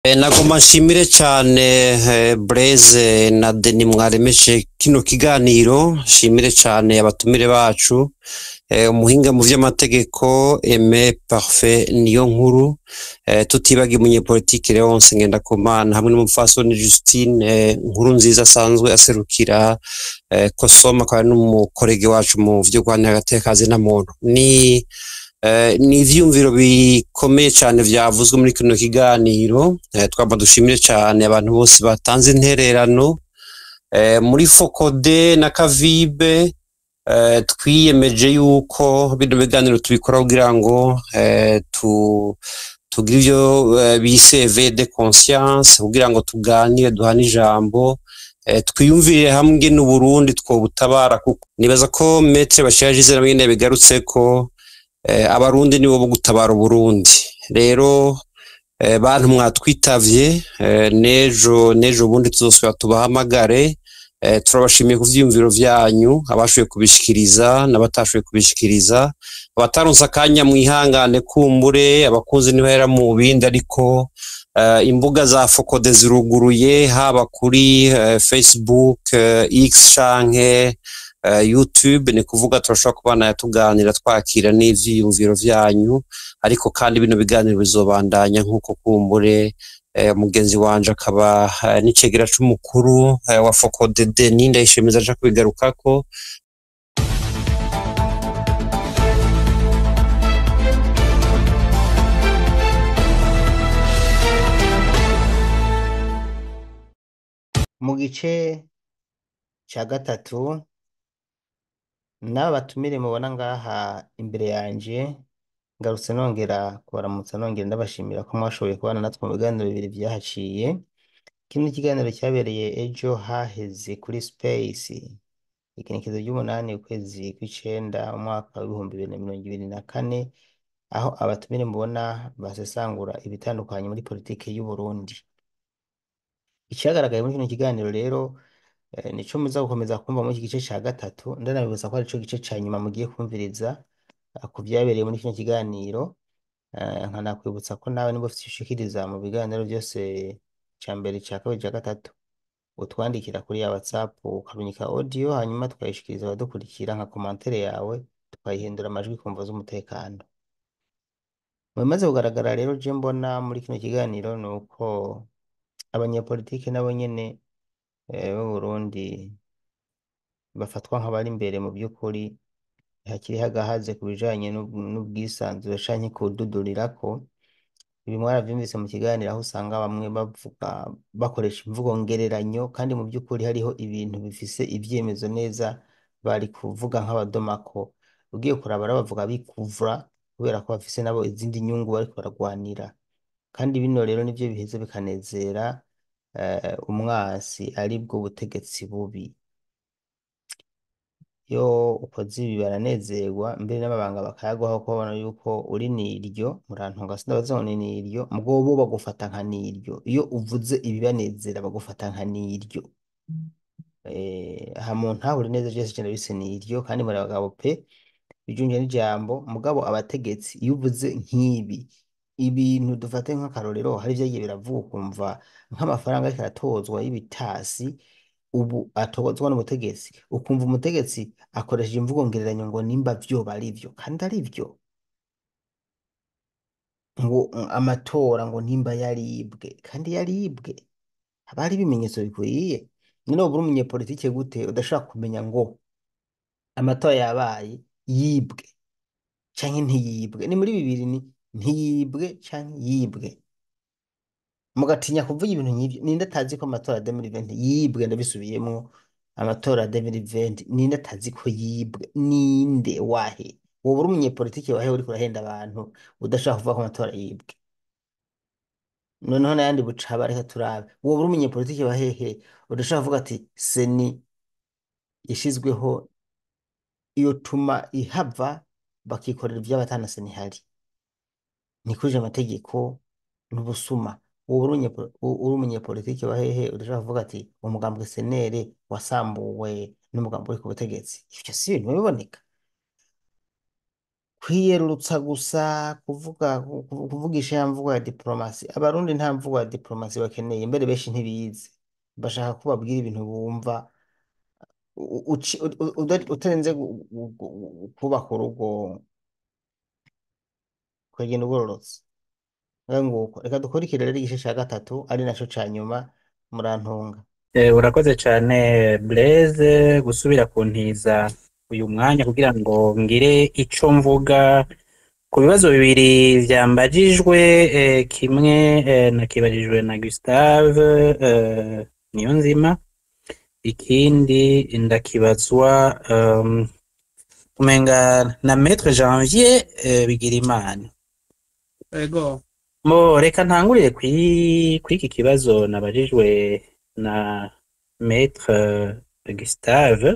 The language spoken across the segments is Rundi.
E, nagomba nshimire cane eh, Blaise na Deni mwaremeshe kino kiganiro nshimire cane abatumire bacu eh, umuhinga mu vy'amategeko Aime Parfait niyo nkuru eh, tutibagiye umunyepolitike Leonce Ngendakumana hamwe n'umupfasoni Justine eh, nkuru nziza asanzwe aserukira eh, Kosoma akaba n'umukorege wacu mu vyo guharanira agateka na muntu ni Eh, ni ivyumviro bikomeye cane vyavuzwe muri kino kiganiro eh, twaba dushimire cane abantu bose batanze intererano eh, muri fokode na kavibe eh, twiyemeje yuko bino biganiro tubikora kugira ngo eh, tu tugire ivyo eh, bise éveil de conscience kugira ngo tuganire duhane ijambo eh, twiyumvire hamwe n'uburundi twobutabara kuko nibaza ko metre bashiraje izina nyene bigarutseko eh, abarundi nibo bo gutabara uburundi rero eh, bantu mwatwitavye eh, nejo nejo ubundi tuzosubira tubahamagare eh, turabashimiye ku vyiyumviro vyanyu abashoboye kubishikiriza n'abatashoboye kubishikiriza abataronse akanya mwihangane kumbure abakunzi ntibahera mu bindi ariko eh, imbuga za fokode ziruguruye haba kuri eh, facebook eh, x canke uh, YouTube ni kuvuga turashobora kubana tuganira twakira n'ivyiyumviro vyanyu ariko kandi bino biganiro bizobandanya nk'uko kumbure eh, mugenzi wanje akaba eh, n'icegera c'umukuru eh, wa Focode Denis ndayishimiza aja kubigarukako mu gice ca gatatu n'aba batumire mubona ngaha imbere yanje ngarutse nongera kubaramutsa nongera ndabashimira ko mwashoboye kubana natwe mu biganiro bibiri vyahaciye kino ikiganiro cyabereye ejo haheze kuri space igenekezo ry'umunani ukwezi kw'icenda umwaka w'ibihumbi bibiri na mirongo ibiri na kane aho abatumire mubona basesangura ibitandukanye muri politike y'u Burundi icagaragaye muri kino kiganiro rero eh, nico muza gukomeza kumva muri iki gice ca gatatu ndanabibutsa ko arico gice ca nyuma mugiye kumviriza eh, ku vyabereye muri kino kiganiro eh, nkanakwibutsa ko nawe niba ufite ushikiriza mu biganiro byose ca mbere ca kabiri ca gatatu utwandikira kuri ya WhatsApp ukarunyika audio hanyuma tukayishikiriza abadukurikira nka komantere yawe tukayihindura amajwi kumva z'umutekano mu bimaze kugaragara rero je mbona muri kino kiganiro ni uko abanyepolitike nabo nyene eh, b'u Burundi bafatwa nk'abari imbere mu by'ukuri hakiri hagahaze ku bijanye n'ub- n'ubwisanzure canke kududurirako ibi mwaravyumvise mu kiganiro aho usanga bamwe bavuga bakoresha imvugo ngereranyo kandi mu by'ukuri hariho ibintu bifise ivyemezo neza bari kuvuga nk'abadomako ugiye kuraba rero bavuga bikuvura kubera ko bafise nabo izindi nyungu bariko baragwanira kandi bino rero nivyo biheza bikanezera eh, umwasi aribwo butegetsi bubi iyo ukoze ibi baranezerwa mbere n'amabanga bakayaguha kuko babona yuko uri niryo murantunga sindabaza ngo ni niryo mugabo bo bagufata nka niryo iyo uvuze ibibanezera bagufata nka niryo eh, aha mu ntahure neza vyose cenda bise niryo kandi muri abagabo pe bijunje n'ijambo mugabo abategetsi iyo uvuze nk'ibi ibintu dufate nk'akarorero hari vyagiye biravuga ukumva nk'amafaranga ariko aratozwa y'ibitasi ubu atozwa n'umutegetsi ukumva umutegetsi akoresheje imvugo ngereranyo ngo nimba vyoba ari vyo kandi ari vyo ngo mm, amatora ngo nimba yaribwe kandi yaribwe haba hari ibimenyetso bikwiye none woba uri umunyepolitike gute udashobora kumenya ngo amatora yabaye yibwe canke ntiyibwe ni muri bibiri ni ntiyibwe canke yibwe mugatinya kuvuga ibintu nk'ivyo ninde atazi ko amatora ya 2020 yibwe ndabisubiyemwo amatora ya 2020 ninde atazi ko yibwe ninde wahe wowe uri umunyepolitike wahe uriko urahenda abantu udashaka kuvuga ko amatora yibwe noneho n'ayandi bucaba reka turabe wowe uri umunyepolitike wahehe udashaka kuvuga ati seni yashizweho yotuma ihava bakikorera ivy'abatana seni ihari ntikuje amategeko n'ubusuma wowe uri umunyepo- u- uri umunyepolitike wa hehe udashobora kuvuga ati umugambwe senere wasambuwe n'umugambi uri ku butegetsi ivyo si ibintu biboneka kwiyerurutsa gusa kuvuga ku- kuvugisha ya mvugo ya diplomasi abarundi nta mvugo ya diplomasi bakeneye mbere benshi ntibizi bashaka ko babwira ibintu bumva u- uci- u- u- uda- utarinze gu- gu- gu- kubaka urugo ukagenda ugororotse ngaho nguko reka dukurikire rero igice cya gatatu ari naco ca nyuma murantunga Eh, urakoze cyane Blaise gusubira kuntiza uyu mwanya kugira ngo ngire ico mvuga ku bibazo bibiri vyambajijwe eh, kimwe eh, nakibajijwe na Gustave eh, Niyonzima ikindi ndakibazwa um, umenga na Maître Janvier eh, Bigirimana Ego. Mo reka ntangurire kuri kuri iki kibazo nabajijwe na Maître Gustave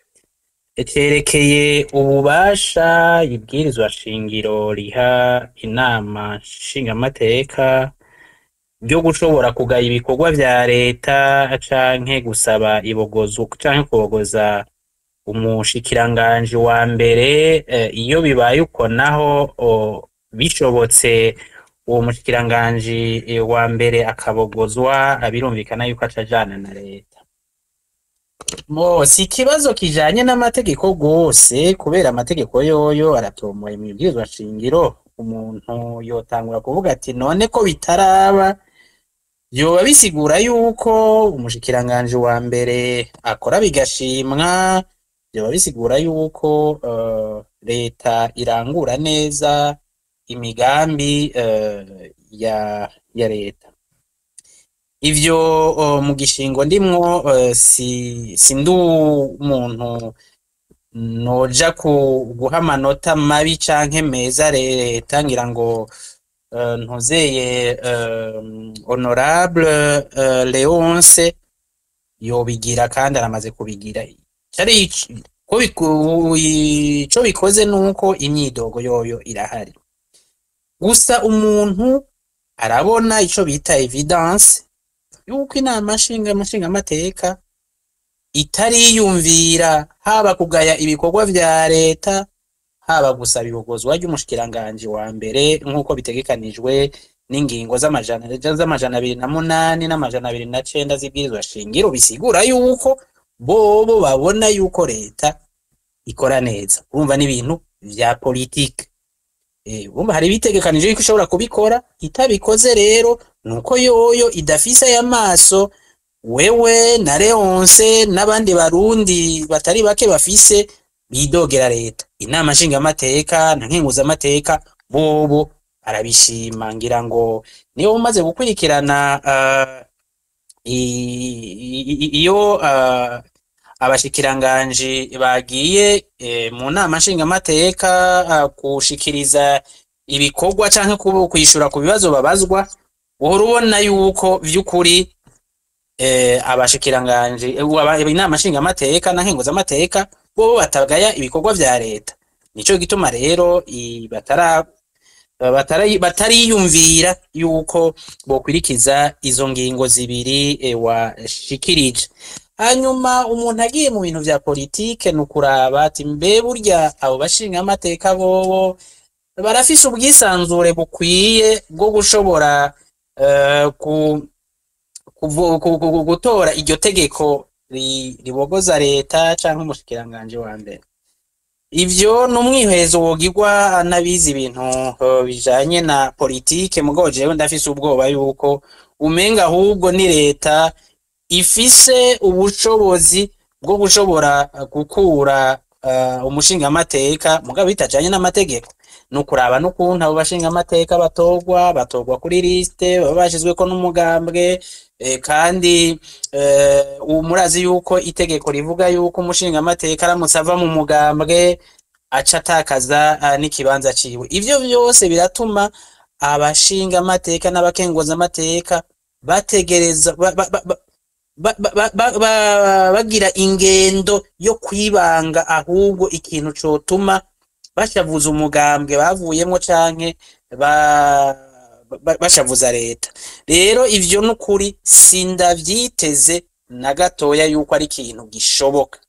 cerekeye ububasha ibwirizwa shingiro riha inama nshingamateka byo gushobora kugaya ibikorwa vya leta canke gusaba ibogozo canke kubogoza umushikiranganji wa mbere eh, iyo bibaye uko naho o, bishobotse uwo mushikiranganji eh, wa mbere akabogozwa birumvikana yuko acajana na leta mo si ikibazo kijanye n'amategeko gose kubera amategeko yoyo aratomoye mu ibwirizwa shingiro umuntu yotangura kuvuga ati none ko bitaraba vyoba bisigura yuko umushikiranganji wa mbere akora bigashimwa vyoba bisigura yuko eh, leta irangura neza imigambi eh, ya ya leta ivyo eh, mu gishingo ndimwo eh, si sindi umuntu noja ku guha amanota mabi canke meza leta ngira ngo eh, ntuzeye eh, honorable eh, Leonce yobigira kandi aramaze kubigira cari ic- ko biku- ico bikoze nuko imyidogo yoyo irahari gusa umuntu arabona ico bita evidence yuko inama nshinga nshingamateka itariyumvira haba kugaya ibikorwa vya leta haba gusaba ibogozwa ry'umushikiranganji wa mbere nk'uko bitegekanijwe n'ingingo z'amajana z'amajana abiri na munani n'amajana abiri na cenda z'ibwirizwa shingiro bisigura yuko bobo babona yuko leta ikora neza urumva n'ibintu vya politike Eh, urumva hari bitegekanije yuko ishobora kubikora itabikoze rero nuko yoyo idafise aya maso wewe na Leonce n'abandi barundi batari bake bafise bidogera leta inama nshingamateka na nkenguzamateka bobo arabishima ngira ngo niyo umaze gukurikirana uh, iyo uh, abashikiranganji bagiye eh, mu nama nshingamateka uh, gushikiriza ibikorwa canke ku- kwishura ku bibazo babazwa uhora ubona yuko vy'ukuri eh, abashikiranganji eh, aba- inama nshingamateka na nkenguzamateka bobo batagaya ibikorwa vya leta nico gituma rero i- batara batara- batariyumvira yuko bokwirikiza izo ngingo zibiri eh, washikirije hanyuma umuntu agiye mu bintu vya politike ni ukuraba ati mbe burya abo bashingamateka bobo barafise ubwisanzure bukwiye bwo gushobora eh, ku, kuvu- ku- ku- ku- gutora iryo tegeko ri- ribogoza leta canke umushikiranganji wa mbere ivyo ni umwihezo wogirwa n'abizi ibintu eh, bijanye na politike mugabo jewe ndafise ubwoba yuko umenga ahubwo ni leta ifise ubushobozi bwo gushobora eh, gukura eh, umushingamateka mugabo bitajanye n'amategeko ni ukuraba n'ukuntu abo bashingamateka batorwa batorwa kuri liste baba bashizweko n'umugambwe eh, kandi eh, ubu murazi yuko itegeko rivuga yuko umushingamateka aramutse ava mu mugambwe aca atakaza ah, n'ikibanza ciwe ivyo vyose biratuma abashingamateka n'abakenguzamateka bategereza ba, ba, ba, ba, ba, ba, ba, ba, bagira ingendo yo kwibanga ahubwo ikintu cotuma bashavuza umugambwe bavuyemwo canke ba, ba, bashavuza leta rero ivyo n'ukuri sindavyiteze na gatoya yuko ari ikintu gishoboka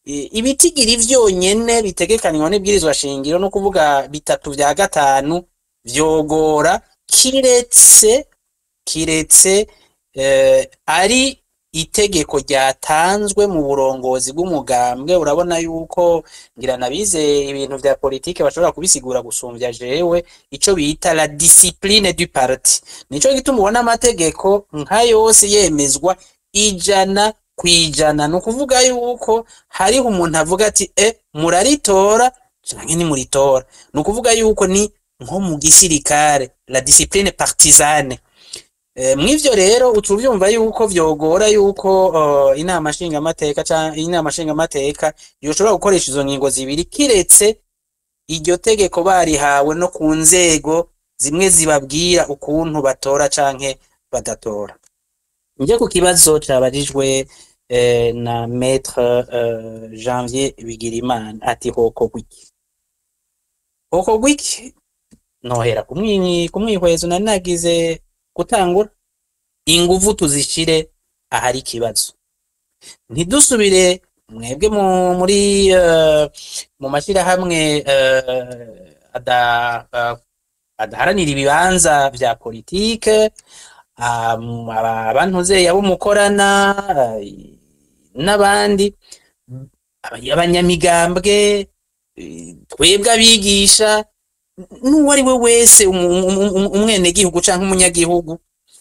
i- ibitigiri vyonyene bitegekanywa n'ibwirizwa shingiro no kuvuga bitatu vya gatanu vyogora kiretse kiretse eh, ari itegeko ryatanzwe mu burongozi bw'umugambwe urabona yuko ngira nabize ibintu vya politike bashobora kubisigura gusumbya jewe ico bita la discipline du parti nico gituma ubona amategeko nka yose yemezwa ijana kwijana ni ukuvuga yuko hariho umuntu avuga ati e muraritora canke ntimuritora ni ukuvuga yuko ni nko mu gisirikare la discipline partisane Eh, mw'ivyo rero uca uvyumva yuko vyogora yuko uh, inama nshingamateka canke inama nshingamateka yoshobora gukoresha izo ngingo zibiri kiretse iryo tegeko barihawe no ku nzego zimwe zibabwira ukuntu batora canke badatora nje ku kibazo cabajijwe eh, na maître eh, Janvier Bigirimana ati hokorwa iki hokorwa iki nohera kumwi- kumwihwezo nari nagize gutangura inguvu tuzishire ahari ikibazo ntidusubire mwebwe mu- muri eh, mu mashyirahamwe eh, ada- eh, adaharanira ibibanza vya politike um, aba- abantuze abo mukorana eh, n'abandi aba- abanyamigambwe eh, twebwe abigisha n'uwo ari we wese umu- umu- umu- umwenegihugu canke umunyagihugu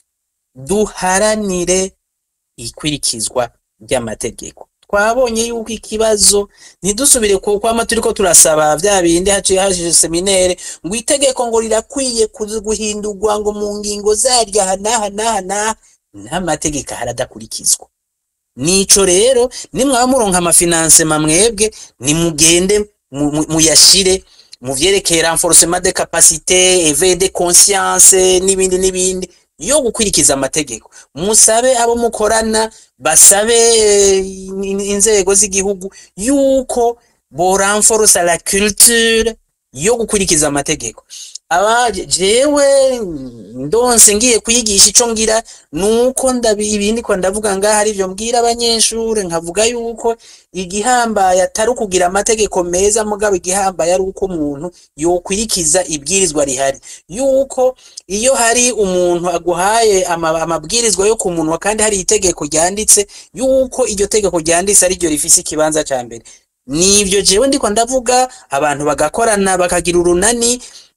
duharanire ikwirikizwa ry'amategeko twabonye yuko ikibazo ntidusubire ku kwama turiko turasaba vya bindi haciye hashije seminere ngo itegeko ngo rirakwiye kuza guhindurwa ngo mu ngingo zaryo aha n'aha n'aha n'aha n'amategeko ahari adakurikizwa nico rero nimwaba muronka amafinansema mwebwe nimugende mu- mu- muyashire mu vyerekeye renforcement de capacité éveil de conscience n'ibindi n'ibindi yo gukwirikiza amategeko musabe abo mukorana basabe eh, in- inzego z'igihugu yuko boranforosa la culture yo gukwirikiza amategeko aba jewe ndonse ngiye kwigisha ico ngira nuko ndabi ibindi ko ndavuga ngaha arivyo mbwira abanyeshure nkavuga yuko igihambaye atari ukugira amategeko meza mugabo igihambaye ari uko umuntu yokwirikiza ibwirizwa rihari yuko iyo hari umuntu aguhaye ama- amabwirizwa yo ku munwa kandi hari itegeko ryanditse yuko iryo tegeko ryanditse ari ryo rifise ikibanza ca mbere nivyo jewe ndiko ndavuga abantu bagakorana bakagira urunani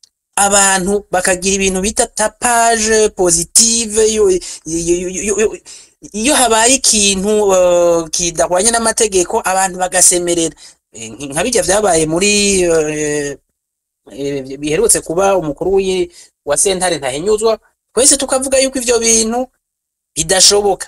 abantu bakagira ibintu bita tapage positive yo- yo- yo- yo- yo- iyo habaye ikintu uh, kidahwanye n'amategeko abantu bagasemerera Eh, nka bijya vyabaye muri eh, eh, biherutse kuba umukuru w'i- wa sentare ntahinyuzwa twese tukavuga yuko ivyo bintu bidashoboka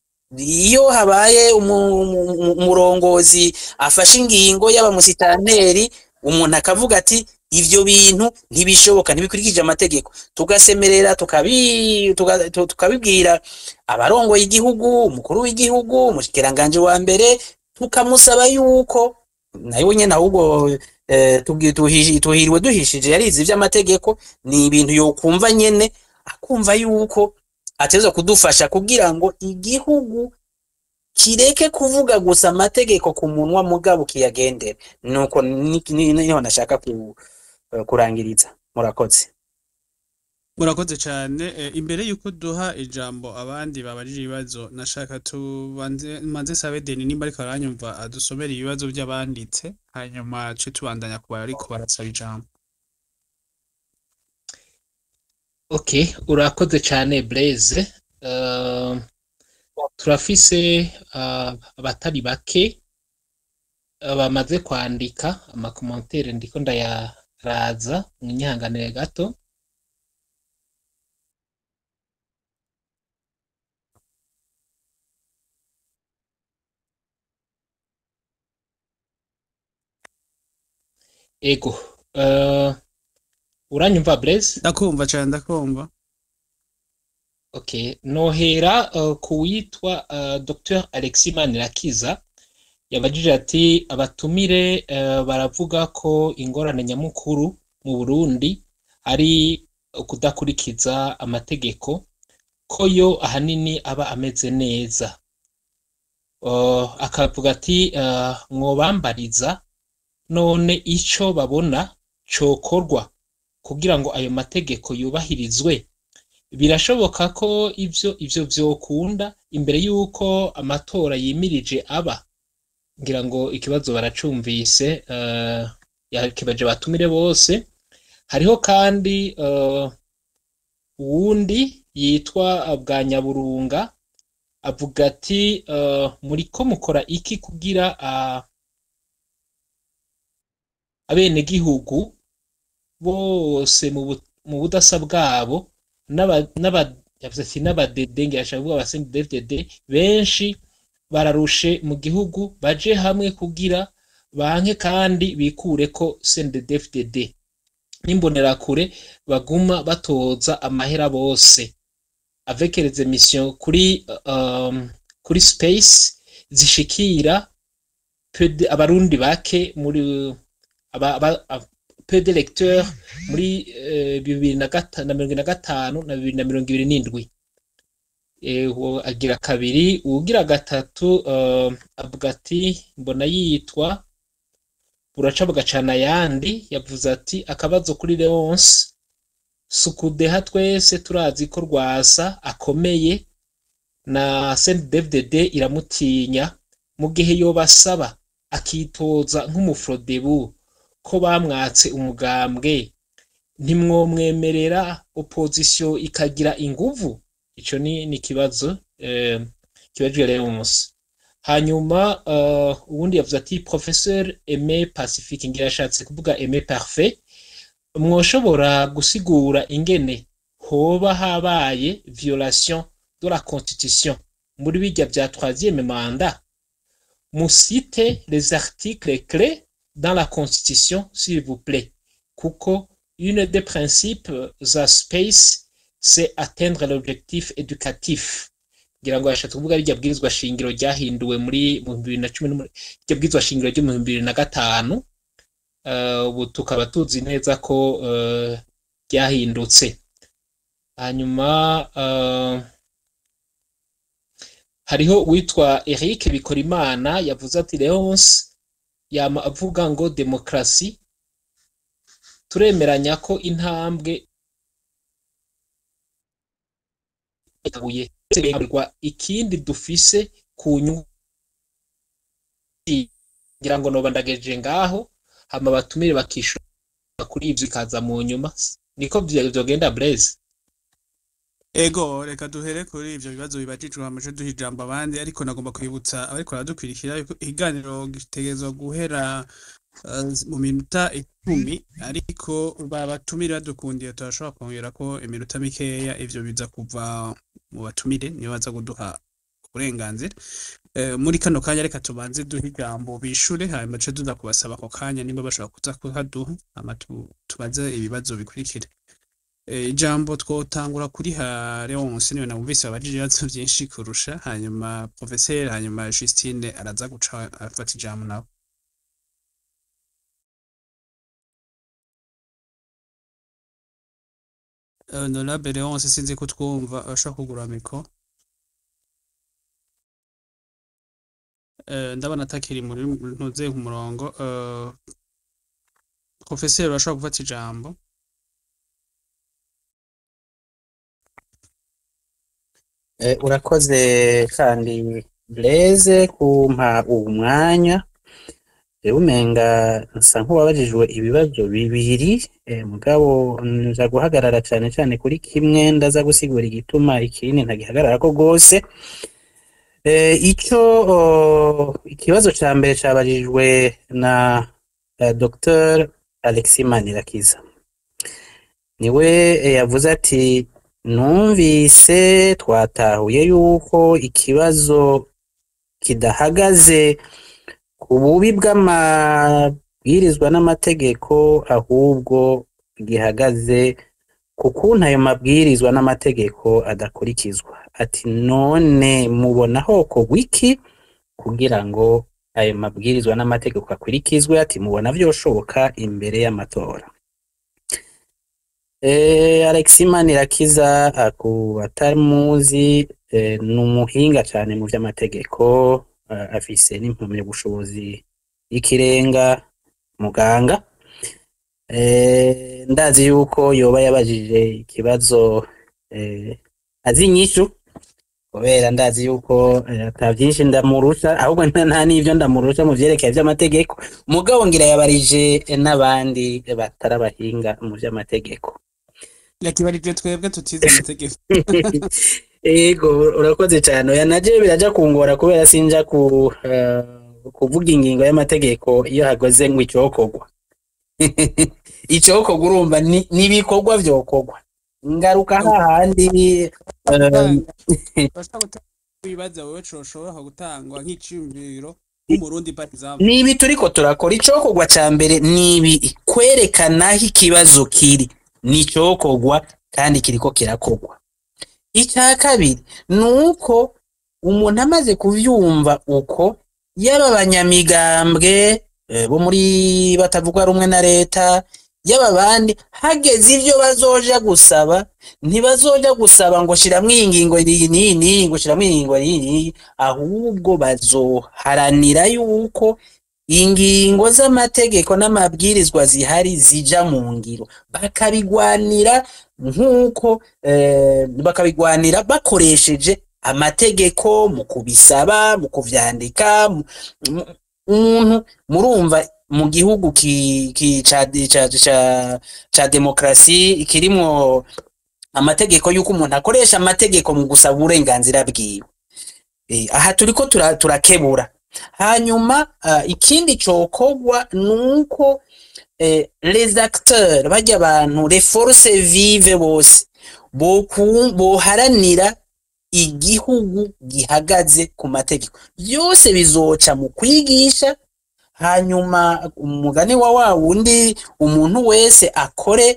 iyo habaye umu- umu- umurongozi afashe ingingo y'abamusitanteri umuntu akavuga ati ivyo bintu ntibishoboka ntibikurikije amategeko tugasemerera tukabi tuga- tu- tukabibwira abarongoye igihugu umukuru w'igihugu umushikiranganje wa mbere tukamusaba yuko nayo nyene ahubwo eh, tugi- tuhi- tuhiriwe duhishije yarize ivy'amategeko ni ibintu yokumva nyene akumva yuko ateza kudufasha kugira ngo igihugu kireke kuvuga gusa amategeko ku munwa mugabo kiyagendere nuko ni- ni- niho nashaka ku, eh, kurangiriza murakoze murakoze cyane Eh, imbere y'uko duha ijambo abandi babajije ibibazo nashaka tubanze manze sabe deni nimba ariko aranyumva adusomera ibibazo by'abanditse hanyuma ce tubandanya ku bariko barasaba ijambo Okay, urakoze cyane Blaise. Uh, turafise uh, abatari bake uh, bamaze kwandika amakomantere ndiko ndayaraza munyihanganire gato. Ego, uh, uranyumva Blaise? ndakumva cyane ndakumva Okay, nohera uh, ku witwa uh, Dr. Alexis Manirakiza yabajije ati abatumire uh, baravuga ko ingorane nyamukuru mu Burundi ari kudakurikiza amategeko ko yo ahanini aba ameze neza. uh, akavuga ati uh, mwobambariza none ico babona cokorwa kugira ngo ayo mategeko yubahirizwe birashoboka ko ivyo ivyo vyokunda imbere y'uko amatora yimirije aba ngira ngo ikibazo baracumvise uh, yakibaje batumire bose hariho kandi uh, uwundi yitwa bwa nyaburunga avuga ati uh, muriko mukora iki kugira uh, abenegihugu bose mu bu- mu budasa bwabo n'aba- n'aba- yavuze ati n'abadede ngira ashaka kuvuga abasendedefdede benshi bararushe mu gihugu baje hamwe kugira banke kandi bikure ko sendedefdede n'imbonerakure baguma batoza amahera bose avec les émissions kuri um, kuri space zishikira peu de- abarundi bake muri aba, aba, ab- peu de lecteurs muri eh, bibiri na gata- na mirongo ine na gatanu na bibiri na mirongo ibiri n'indwi Eh, uwo agira kabiri uwugira gatatu uh, avuga ati mbona yitwa buraca bugacana ayandi yavuze ati akabazo kuri leonce sukudeha twese turazi ko rwasa akomeye na CNDD-FDD iramutinya mu gihe yobasaba akitoza nk'umufrodebu ko bamwatse umugambwe ntimwomwemerera opozisiyo ikagira inguvu ico ni ni ikibazo eh, kibajwe Leonce hanyuma uh, uwundi yavuze ati professeur Aimé Pacifique ngira yashatse kuvuga Aimé Parfait mwoshobora gusigura ingene hoba habaye violation de la constitution muri bijya bya troisième mandat musite les articles clés dans la constitution s'il vous plaît kuko une des principes za space c'est atteindre l'objectif éducatif ngira ngo yashatse kuvuga rijya bwirizwa shingiro ryahinduwe muri mu bibiri na cumi n'umunani rijya bwirizwa shingiro ryo mu bibiri na gatanu Eh, ubu tukaba tuzi neza ko eh, ryahindutse hanyuma eh, hariho uwitwa Eric Bikorimana yavuze ati Leonce yama avuga ngo demokarasi turemeranya ko intambwe itabuye ikindi dufise ku nyungu ngira ngo noba ndagejeje ngaho hama batumire bakishura kuri ivyo ikaza mu nyuma niko vyo- vyogenda Blaise Ego reka duhere kuri ivyo bibazo bibajijwe hamaje duha ijambo abandi ariko nagomba kwibutsa abariko baradukwirikira yuko ikiganiro gitegerezwa guhera eh, mu minota icumi ariko babatumire badukundiye turashobora kongerako iminota mikeya ivyo biza kuva mu batumire niyo baza kuduha uburenganzira Eh, muri kano kanya reka tubanze duhe ijambo bishure hanyuma duce tuza kubasaba ako kanya nimba bashobora kuza kuhaduha hama tu- tubaze ibibazo bikurikira Eh, ijambo twotangura kuri ha Leonce niwe namuvise abajije ibibazo vyinshi kurusha hanyuma professeur hanyuma Justine araza guca afata ijambo nawe Eh, Honorable Leonce sinzi ko twumva ashobora kugura mikro Eh, ndabona atakiri muri ntuze ku murongo eh, professeur urashobora gufata ijambo Eh, urakoze kandi Blaise kumpa uwu mwanya rero umenga nsa nk'uwabajijwe ibibazo bibiri eh, mugabo nza guhagarara cyane cyane kuri kimwe ndaza gusigura igituma ikindi ntagihagararako rwose eh, icyo oh, ikibazo ca mbere cabajijwe na eh, Dr Alexis Manirakiza niwe eh, yavuze ati numvise twatahuye yuko ikibazo kidahagaze ku bubi bw'amabwirizwa n'amategeko ahubwo gihagaze ku kuntu ayo mabwirizwa n'amategeko adakurikizwa ati none mubona hokorwa iki kugira ngo ayo mabwirizwa n'amategeko akurikizwe ati mubona vyoshoboka imbere y'amatora Eh, Alexis Manirakiza aku batamuzi eh, ni umuhinga cyane mu by'amategeko eh, afise n'impamyabushobozi y'ikirenga muganga Eh, ndazi yuko yoba yabajije ikibazo eh, azi inyishu kubera ndazi yuko eh, ata vyinshi ndamurusha ahubwo nta nta n'ivyo ndamurusha mu vyerekeye vy'amategeko mugabo ngira yabarije eh, n'abandi batari abahinga mu vy'amategeko yakibarije twebwe tutize amategeko Ego urakoze cyane oya naje biraja kungora kubera sinja ku eh, kuvuga ingingo y'amategeko iyo hagoze ngo icokorwa icokorwa urumva ni- n'ibikorwa vyokorwa ngaruka hahandi eh, bashaka gutanga ibibazo wewe coshobora gutangwa nk'iciyumviro nk'umurundi par exemple ni ibi turiko turakora icokorwa ca mbere ni ibi kwerekana aho ikibazo kiri ni icokorwa kandi kiriko kirakorwa icya kabiri ni uko umuntu amaze kuvyumva uko yaba abanyamigambwe eh, bo muri batavuga rumwe na leta yaba abandi hageze ivyo bazoja gusaba ntibazoja gusaba ngo shiramwo iyi ngingo iyi n'iyi n'iyi ngo shiramwo iyi ngingo iyi n'iyi ahubwo bazoharanira yuko ingingo z'amategeko n'amabwirizwa zihari zija mu ngiro bakabigwanira nk'uko eh, bakabigwanira bakoresheje amategeko mu kubisaba mu kuvyandika mu- mu- umuntu murumva mu gihugu ki, ki, ca, ca, ca, ca demokrasi kirimwo amategeko y'uko umuntu akoresha amategeko mu gusaba uburenganzira bwiwe Eh, aha turiko tura- turakebura hanyuma ah, ikindi cokorwa nuko eh, les acteurs barya abantu les forces vive bose boku- boharanira igihugu gihagaze ku mategeko byose bizoca mu kwigisha hanyuma umugani wa wa wundi umuntu wese akore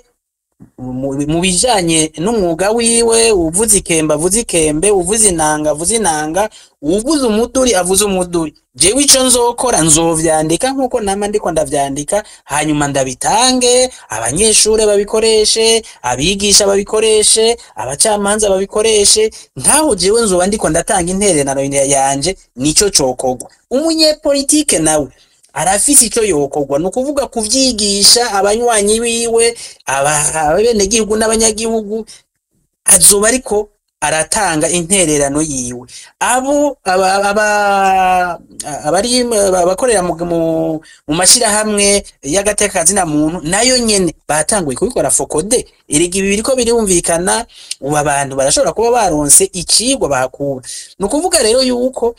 mu mu bijanye n'umwuga wiwe uvuze ikembe avuze ikembe uvuze inanga avuze inanga uvuze umuduri avuze umuduri jewe ico nzokora nzovyandika nkuko nama ndiko ndavyandika hanyuma ndabitange abanyeshure babikoreshe abigisha babikoreshe abacamanza babikoreshe nkaho jewe nzoba ndiko ndatanga intererano yanje nico cokorwa umunyepolitike nawe arafise ico yokorwa ni ukuvuga kuvyigisha abanywanyi biwe aba- abenegihugu n'abanyagihugu azoba ariko aratanga intererano yiwe abo aba- aba- abari abakorera mu, mu, mu mashirahamwe y'agatekazina muntu nayo nyene batanguye kubikora fokode erega ibi biriko birumvikana ubu abantu barashobora kuba baronse icigwa bahakura ni ukuvuga rero yuko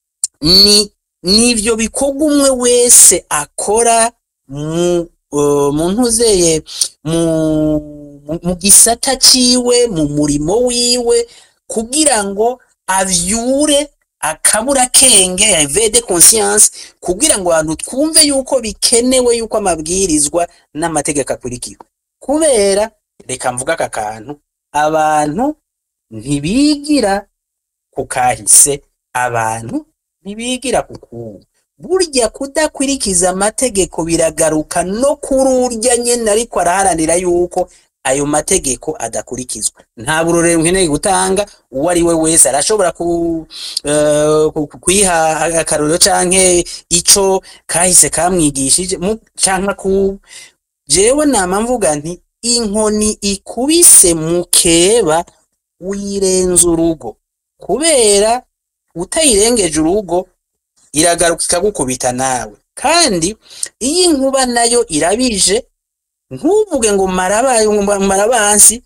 ni nivyo bikorwa umwe wese akora mu uh, mu ntuzeye mu mu- mu gisata ciwe mu murimo wiwe kugira ngo avyure akabura kenge vede conscience kugira ngo abantu twumve yuko bikenewe yuko amabwirizwa n'amategeko akurikiwe kubera reka mvuga aka kantu abantu ntibigira ku kahise abantu ntibigira ku kubu burya kudakurikiza amategeko biragaruka no kuri urya nyene ariko araharanira yuko ayo mategeko adakurikizwa nta burorero nkeneye gutanga uwo ari we wese arashobora ku, eh, ku- ku- kwiha akarorero canke ico kahise kamwigishije mu- canke ku jewe nama mvuga nti inkoni ikubise mukeba uyirenza urugo kubera utayirengeje urugo iragaruka ikagukubita nawe kandi iyo inkuba nayo irabije ntuvuge ngo marabaye marabansi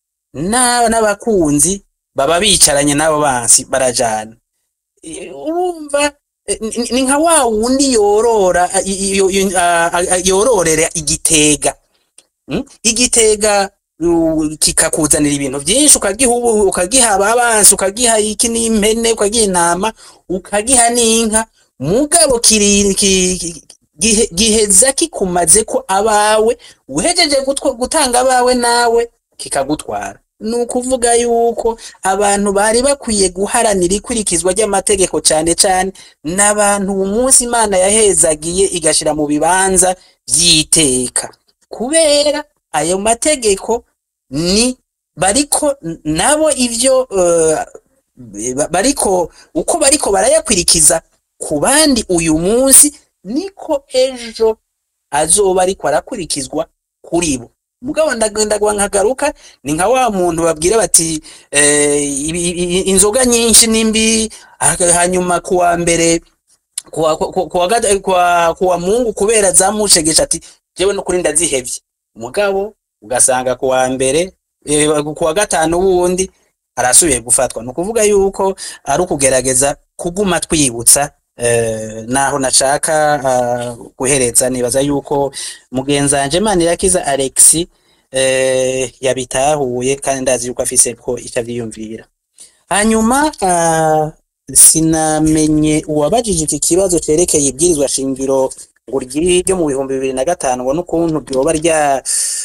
na- n'abakunzi baba bicaranye n'abo bansi barajana Eh, urumva eh, ni- ni nka wa wundi yorora ah, i- i- i- ah, ah, yororera igitega Mm? igitega uh, kikakuzanira ibintu byinshi ukagiha ubu- ukagiha ababansi ukagiha iki n'impene ukagiha intama ukagiha n'inka mugabo kiri ki- ki- gihe- giheza kikumaze ko abawe uhejeje gutwa- gutanga abawe nawe kikagutwara ni ukuvuga yuko abantu bari bakwiye guharanira ikurikizwa ry'amategeko cyane cyane n'abantu uyu munsi imana yahezagiye igashira mu bibanza by'iteka kubera ayo mategeko ni bariko nabo ivyo eh, ba- bariko uko bariko barayakurikiza ku bandi uyu munsi niko ejo azoba ariko arakurikizwa kuri bo mugabo ndagenda nkagaruka ni nka wa muntu babwira bati eh, ibi- ibi- inzoga nyinshi nimbi hanyuma kuwa mbere kuwa kuwa kuwa gata- kuwa kuwa mungu kubera zamushegesha ati jewe no kuri ndazihevye mugabo ugasanga kuwa mbere eh, kuwa gatanu wundi arasubiye gufatwa ni ukuvuga yuko ari ukugerageza kuguma twibutsa eh, naho nashaka ah, guhereza nibaza yuko mugenzanje Manirakiza Alex eh, yabitahuye kandi ndazi yuko afise ko ico avyiyumvira hanyuma ah, sinamenye uwabajije iki kibazo cerekeye ibwirizwa shingiro ngo ryo mu bihumbi bibiri na gatanu ngo n'ukuntu ryoba rya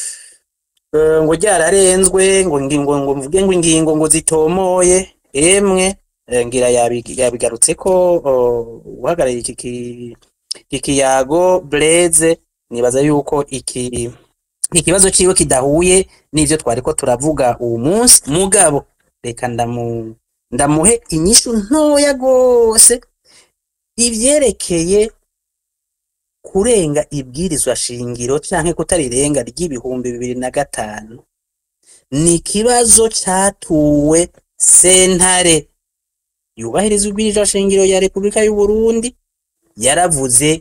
eh, ngo ryararenzwe ngo ngingo ngo mvuge ngo ingingo ngo zitomoye emwe eh, ngira yabi- yabigarutse ko oh, uhagarariye iki ki- iki kiyago Blaise nibaza yuko iki ikibazo ciwe kidahuye n'ivyo twariko turavuga uwu munsi mugabo reka ndamu ndamuhe inyishu ntoya gose ivyerekeye kurenga ibwirizwa shingiro canke kutarirenga ry'ibihumbi bibiri na gatanu ni ikibazo catuwe sentare yubahiriza ibwirizwa shingiro ya Repubulika y'u Burundi yaravuze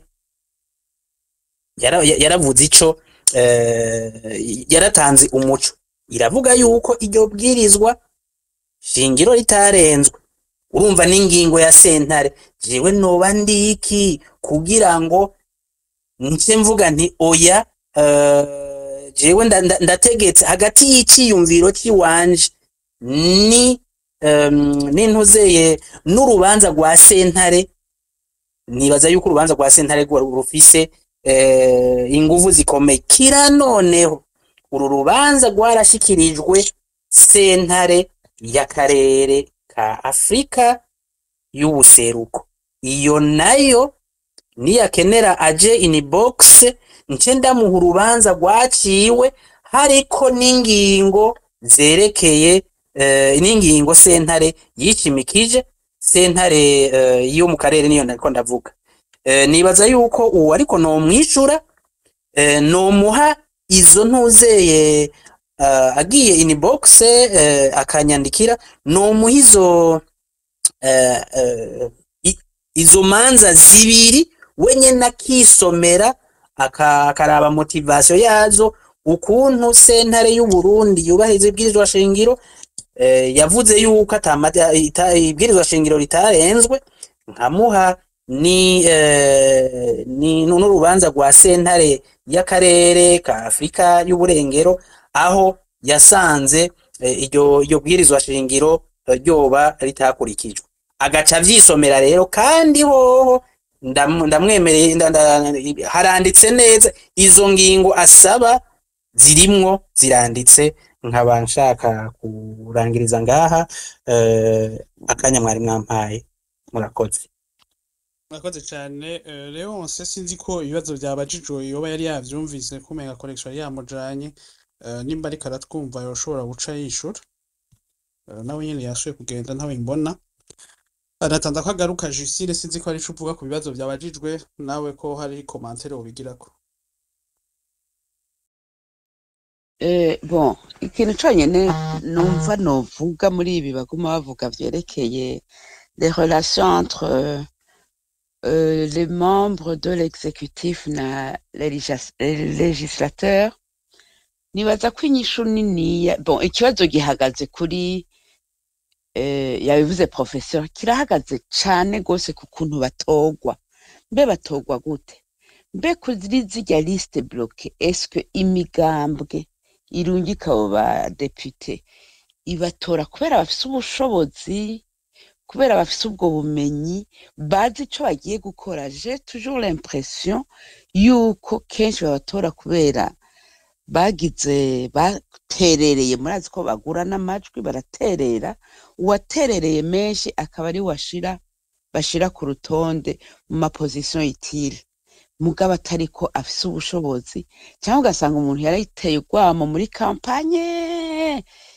yara- ya- yaravuze ico eh, yaratanze umuco iravuga yuko iryo bwirizwa shingiro ritarenzwe urumva n'ingingo ya sentare jewe noba ndiki kugira ngo nce mvuga nti oya eh, jewe nda- nda- ndategetse hagati y'iciyumviro ciwanje ni em, n'intuzeye n'urubanza rwa sentare nibaza yuko urubanza rwa sentare rwo rufise eh, inguvu zikomeye kira noneho uru rubanza rwarashikirijwe sentare y'akarere ka afurika y'ubuseruko iyo nayo niyakenera aje in box nce ndamuha urubanza rwaciwe hariko n'ingingo zerekeye eh, n'ingingo sentare yicimikije sentare eh, yo mu karere niyo nariko ndavuga eh, nibaza yuko uwo ariko nomwishura eh, nomuha izo ntuzeye uh, agiye in box eh, akanyandikira nomuha izo eh, eh, i- izo manza zibiri wenyene akisomera aka- akaraba motivation yazo ukuntu sentare y'u Burundi yubahiriza ibwirizwa shingiro eh, yavuze yuko atamata ita- ibwirizwa shingiro ritarenzwe nkamuha ni eh, ni n'urubanza rwa sentare y'akarere ka Afrika y'uburengero aho yasanze eh, iryo iryo bwirizwa shingiro eh, ryoba ritakurikijwe agaca avyisomera rero kandi hoho ndam- ndamwemereye nda- nda- haranditse neza izo ngingo asaba zirimwo ziranditse nkaba nshaka kurangiriza ngaha eh, akanya mwari mwampaye murakoze murakoze cyane eh, Leonce sinzi ko ibibazo byabajijwe yoba yari yavyumvise kumenga connection yari yamujanye eh, nimba ariko aratwumva yoshobora guca yishura Eh, nawe nyene yasuye kugenda ntawe mbona anatanda ko agaruka Justine sinzi ko ari ico uvuga ku bibazo byabajijwe nawe ko hari commentaire wobigirako Eh, bon ikintu conyene numva novuga muri ibi baguma bavuga vyerekeye les relations entre euh, euh, les membres de l'exécutif na les légas- les législateurs nibaza ko inyishu niniya bon ikibazo gihagaze kuri eh, yabivuze professeur kirahagaze cane gose ku kuntu batogwa mbe batogwa gute mbe kuri zirya liste bloke eske imigambwe irungika abo badepite ibatora kubera bafise ubushobozi kubera bafise ubwo bumenyi bazi ico bagiye gukora j'ai toujours l'impression yuko kenshi babatora kubera bagize baterereye murazi ko bagura n'amajwi baraterera uwaterereye menshi akaba ari washira bashira ku rutonde mu maposition itile mugabo atariko afise ubushobozi cyangwa ugasanga umuntu yariteye urwamo muri kampanye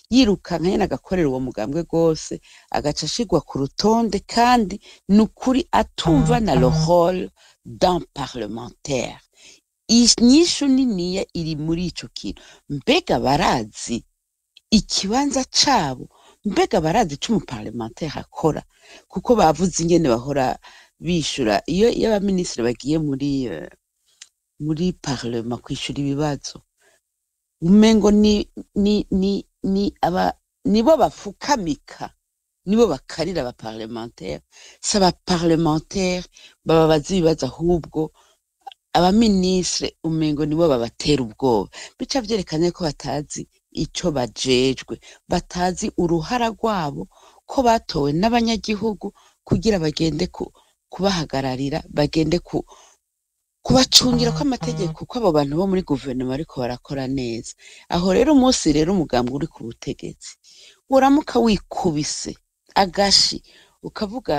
yirukanka nyene agakorera uwo mugambwe rwose agaca ashigwa ku rutonde kandi ni ukuri atumva na le rôle d'un parlementaire inyishu niniya iri muri ico kintu mbega barazi ikibanza cabo mbega barazi ico umuparlementaire akora kuko bavuze ingene bahora bishura iyo iyo abaminisitiri bagiye muri eh, muri parlema kwishura ibibazo umengo ni ni ni ni aba nibo bafukamika nibo bakarira abaparlementaire si abaparlementaire bababaza ibibazo ahubwo abaminisitiri umengo nibo babatera ubwoba bica vyerekana ko batazi ico bajejwe batazi uruhara rwabo ko batowe n'abanyagihugu kugira bagende ku, kubahagararira bagende ku, kubacungira ko amategeko ko abo bantu bo muri guverinoma ariko barakora neza aho rero umunsi rero umugambi uri ku butegetsi uramuka wikubise agashi ukavuga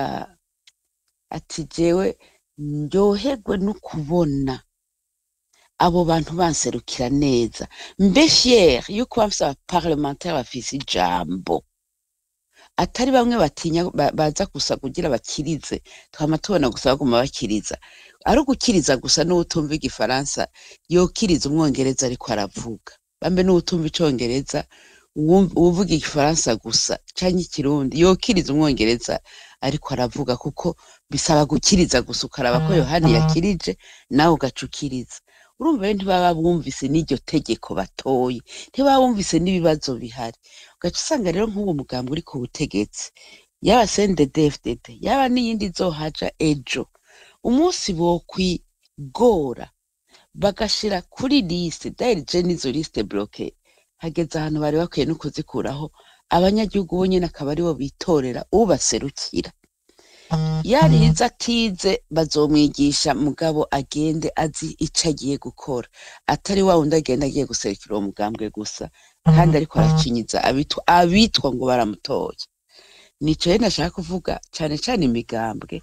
ati jewe ndyoherwe no kubona abo bantu banserukira neza mbe fier yuko bafise abaparlementaire bafise ijambo atari bamwe batinya ba- baza gusa kugira bakirize twama tubona gusa baguma bakiriza ari ugukiriza gusa n'uwutumva igifaransa yokiriza umwongereza ariko aravuga bambe n'uwutumva icongereza uwum- uwuvuga igifaransa gusa canke ikirundi yokiriza umwongereza ariko aravuga kuko bisaba gukiriza gusa ukaraba ko yohani yakirije nawe ugaca ukiriza urumva rero ntibaba bumvise n'iryo tegeko batoye ntibaba bumvise n'ibibazo bihari ugaca usanga rero nk'uwo mugambi uri ku butegetsi yaba CNDD-FDD yaba n'iyindi izohaja ejo umunsi bokwigora bagashira kuri liste dayari je n'izo liste bloke hageze ahantu bari bakwiye no kuzikuraho abanyagihugu bo nyene akaba aribo bitorera ubaserukira yarize atize bazomwigisha mugabo agende azi ico agiye gukora atari wa wundi agenda agiye guserukira uwo mugambwe gusa kandi ariko aracinyiza abitwa abitwa ngo baramutoye nico rero nashaka kuvuga cane cane imigambwe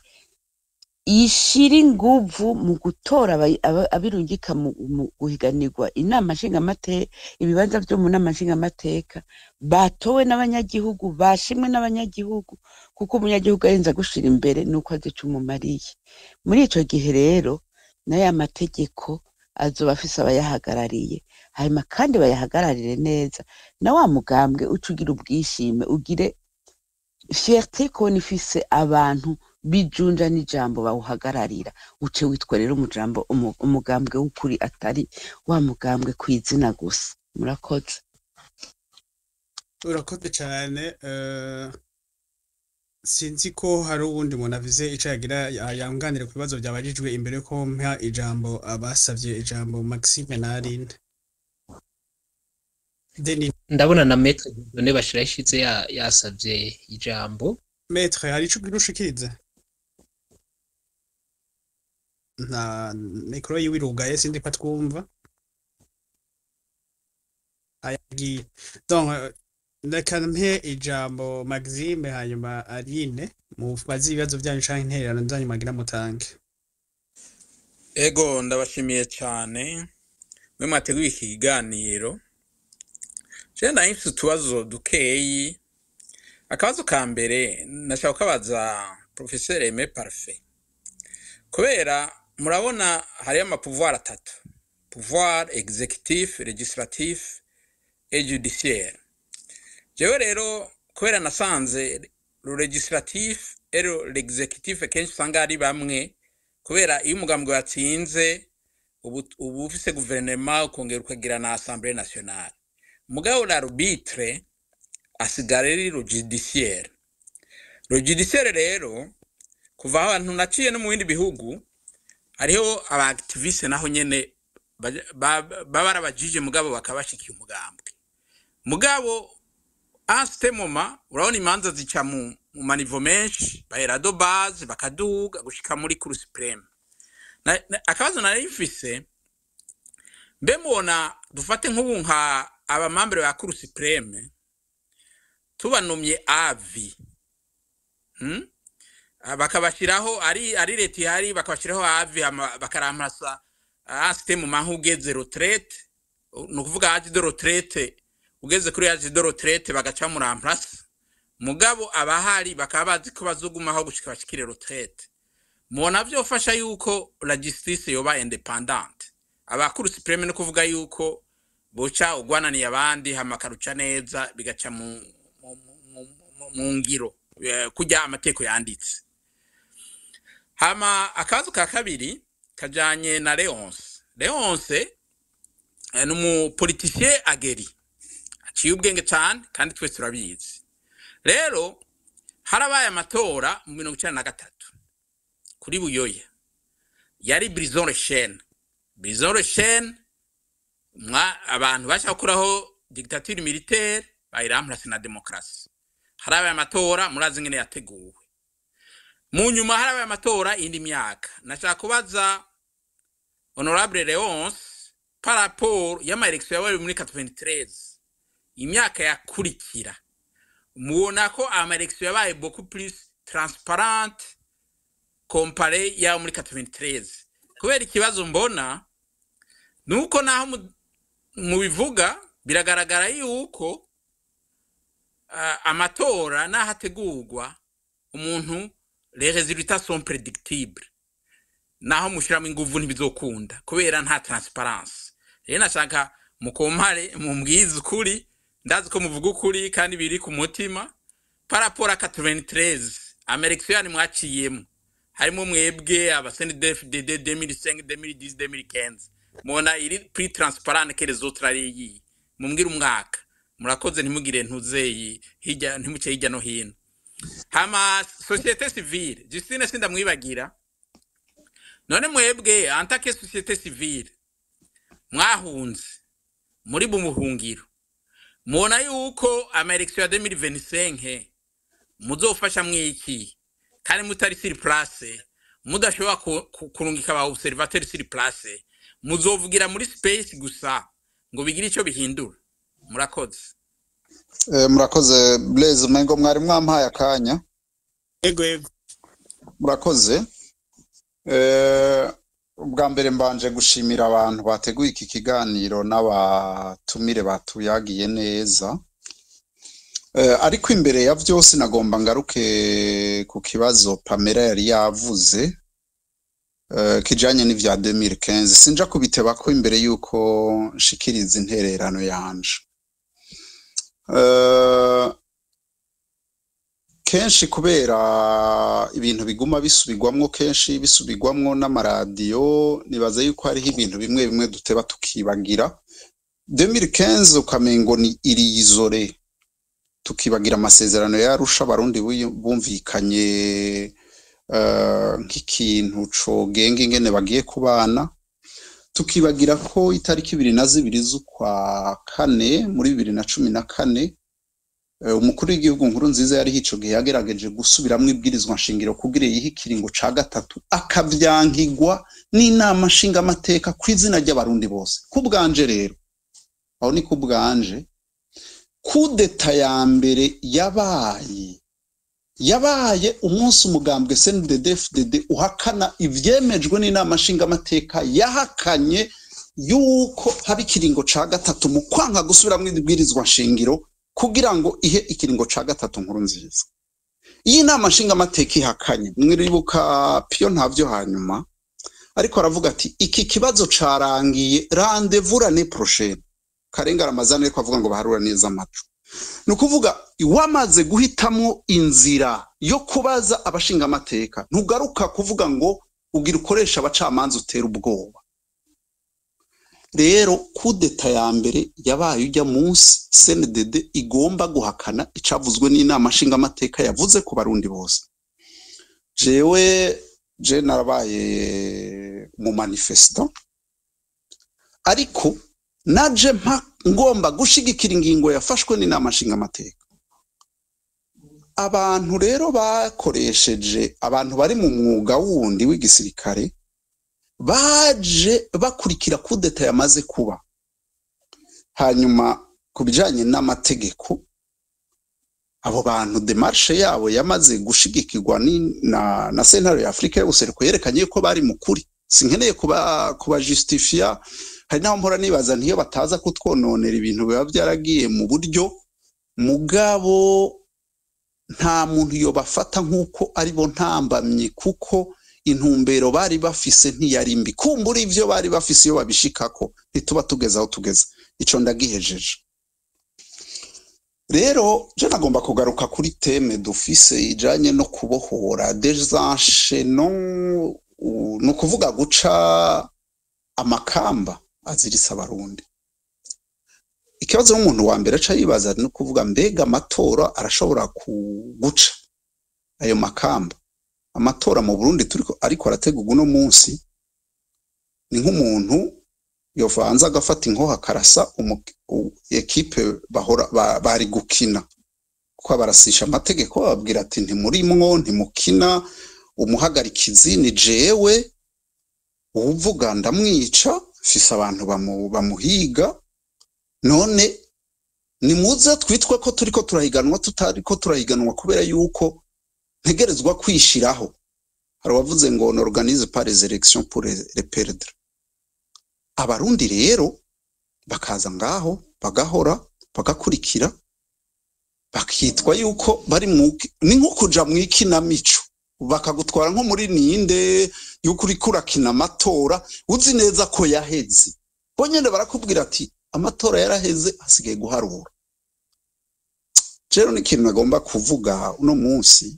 ishira inguvu mu gutora abayi- aba- abirungika mu mu guhiganirwa inama nshingamateka ibibanza vyo mu nama nshingamateka batowe n'abanyagihugu bashimwe n'abanyagihugu kuko umunyagihugu arinze gushira imbere nuko azi ico umumariye muri ico gihe rero n'aya mategeko azoba afise abayahagarariye hanyuma kandi bayahagararire neza na wa mugambwe uca ugira ubwishime ugire fierté kubona ifise abantu bijunja n'ijambo bawuhagararira uce witwa rero umujambo umu- umugambwe w'ukuri atari wa mugambwe kw'izina gusa murakoze urakoze cyane eh, sinzi ko hari uwundi muntu avize ico yagira ya- yanganire ku bibazo byabajijwe imbere yuko mpa ijambo abasavye ijambo Maxime na Aline Denis ndabona na metre Dieudonné bashira ishize ya- yasavye ijambo Maître hari ico ugira ushikirize nta mikoro yiwe irugaye sindi ko twumva ayagiye donc euh, reka mpe ijambo Maxime hanyuma Aline mubaze ibibazo byanyu canke intererano zanyu mwagira mutange Ego ndabashimiye cyane mwe mwateguye iki kiganiro je nari mfise utubazo dukeyi akabazo ka mbere nashaka kukabaza professeur Aimé Parfait kubera murabona hariyo amapouvoir atatu pouvoir exécutif législatif et judiciaire jewe rero kubera nasanze le législatif et le- l'exécutif kenshi usanga ari bamwe kubera iyo umugambwe watsinze ubu uba ufise guverinoma ukongera ukagira na assemblée nationale mugabo l'arbitre asigara ari le judiciaire le judiciaire rero kuva aho abantu naciye no mu bindi bihugu hariho abaactiviste naho nyene baja- ba- baba ari abajije mugabo bakaba bashikiye umugambwe mugabo asite moma urabona imanza zica mu mu manivo menshi bahera do base bakaduga gushika muri cour supreme Na- na- akabazo nari mfise mbe mubona dufate nk'ubu nka abamambere ba cour supreme tubanumye avi hmm? Ah, bakabashiraho ari ari leta ihari bakabashiraho avi hama bakaramasa asite mu mahugeze retraite ni ukuvuga age de retraite ugeze kuri yaje de retraite bagaca muri amplasi mugabo abahari bakaba bazi ko bazogumaho gushika bashikire retraite mubona vyofasha yuko la justice yoba independante abakuru supreme no kuvuga yuko boca ugwananiye abandi hama karuca neza bigaca mu, mu, mu, mu, mu ngiro eh, kurya amategeko yanditse hama akazu ka kabiri kajanye na Leonce Leonce eh, ni umupolitisien ageri aciye ubwenge cyane kandi twese turabizi rero harabaye amatora mu mirongo icenda na gatatu kuri buyoya yari brison rechene brison rechene mwa abantu bashaka gukuraho dictature militaire bayiramplase na demokarasi harabaye amatora murazi ingene yateguwe mu nyuma harabaye amatora indi myaka nashaka kubaza honorable leonce par rapport y'amaelection yabaye muri 93 imyaka yakurikira mubona ko amaelection yabaye beaucoup plus transparente compare yayo muri 93 kubera ikibazo mbona nuko naho mu- mubivuga biragaragara yuko ah, amatora naho ategurwa umuntu les résultats sont prédictibles naho mushiramo inguvu ntibizokunda kubera nta transparence rero nashaka mukompare mumbwize ukuri ndazi ko muvuga ukuri kandi biri ku mutima paraporo 93 amerekisiyo yani mwaciyemo harimo mwebwe abasendefdd 2005 2010 2015 mubona iri pri transparent que les autres ari iyi mumbwire umwaka murakoze ntimugire ntuzeyi hirya ntimuce hirya no hino hama societe civile justine sindamwibagira none mwebwe antake societe civile mwahunze muri bumuhungiro mubona yuko amaelekisiyo ya 2025 muzofasha mwiki kandi mutari siri place mudashobora ku- ku- kurungika aba observateur siri place muzovugira muri space gusa ngo bigire icyo bihindura murakoze Eh, murakoze Blaise umengo mwari mwampaye akanya ego ego murakoze Eh, ubwa mbere mbanje gushimira abantu bateguye iki kiganiro n'abatumire batuyagiye neza Eh, ariko imbere ya byose nagomba ngaruke ku kibazo Pamela yari yavuze eh, kijanye n'ivya 2015 sinja kubiteba ko imbere yuko nshikiriza intererano yanje Eh, kenshi kubera ibintu biguma bisubirwamwo kenshi bisubirwamwo n'amaradiyo nibaza yuko hariho ibintu bimwe bimwe duteba tukibagira 2015 ukamengo ni iriyizore tukibagira amasezerano yarusha abarundi buyu- bumvikanye eh, nk'ikintu cogenga ingene bagiye kubana tukibagira ko itariki ibiri na zibiri z'ukwa kane muri bibiri na cumi na kane Eh, umukuru w'igihugu nkuru nziza yari ico gihe yagerageje gusubiramwo ibwirizwa nshingiro kugira yihe ikiringo ca gatatu akavyankigwa n'inama nshingamateka ku izina ry'abarundi bose ku bwanje rero aho ni ku bwanje kudeta ya mbere yabaye yabaye umunsi umugambwe CNDD-FDD uhakana ivyemejwe n'inama nshingamateka yahakanye yuko haba ikiringo ca gatatu mu kwanka gusubiramwo ibwirizwa nshingiro kugira ngo ihe ikiringo ca gatatu nkuru nziza iyi nama nshingamateka ihakanye mwiribuka piyo ntavyo hanyuma ariko aravuga ati iki kibazo carangiye rendez-vous l'année prochaine karenga ramazani ariko avuga ngo baharura neza amacu ni ukuvuga wamaze guhitamwo inzira yo kubaza abashingamateka ntugaruka kuvuga ngo ugira ukoresha abacamanza utera ubwoba rero kudeta ya mbere yabaye ujya munsi CNDD igomba guhakana icavuzwe n'inama nshingamateka yavuze ku barundi bose jewe je narabaye mu manifesto ariko naje mpa ngomba gushigikira ingingo yafashwe n'inama nshingamateka abantu rero bakoresheje abantu bari mu mwuga wundi w'igisirikare baje bakurikira kudeta yamaze kuba hanyuma ku bijanye n'amategeko abo bantu demarshe yabo yamaze gushigikirwa ni- na, na sentare ya afurika y'ubuseruko yerekanye ko bari mu kuri sinkeneye kuba kuba justifia hari n'aho mpora nibaza ntiyo bataza kutwononera ibintu biba byaragiye mu buryo mugabo nta muntu yobafata nk'uko ari bo ntambamye kuko intumbero bari bafise ntiyari mbi kumbura ivyo bari bafise iyo babishikako ntituba tugeze aho tugeze ico ndagihejeje rero je nagomba kugaruka kuri teme dufise ijanye no kubohora desansheno ni ukuvuga guca amakamba aziritse abarundi ikibazo n'umuntu wa mbere aca yibaza ni ukuvuga mbega amatora arashobora kuguca ayo makamba amatora mu burundi turiko ariko arategurwa uno munsi ni nk'umuntu yovanze agafata inkoho akarasa umu- u- ekipe bahora ba- bari gukina kuko barasisha amategeko bababwira ati ntimurimwo ntimukina umuhagarikizi ni jewe uwuvuga ndamwica mfise abantu bamu- bamuhiga none nimuze twitwe ko turiko turahiganwa tutariko turahiganwa kubera yuko ntegerezwa kwishiraho hari uwavuze ngo n'organize pas les élections pour les les perdre abarundi rero bakaza ngaho bagahora bagakurikira bakitwa yuko bari mu ni nko kuja mu ikinamico bakagutwara nko muri ninde yuko uriko urakina amatora uzi neza ko yaheze bo nyene barakubwira ati amatora yaraheze hasigaye guharura rero n'ikintu nagomba kuvuga uno munsi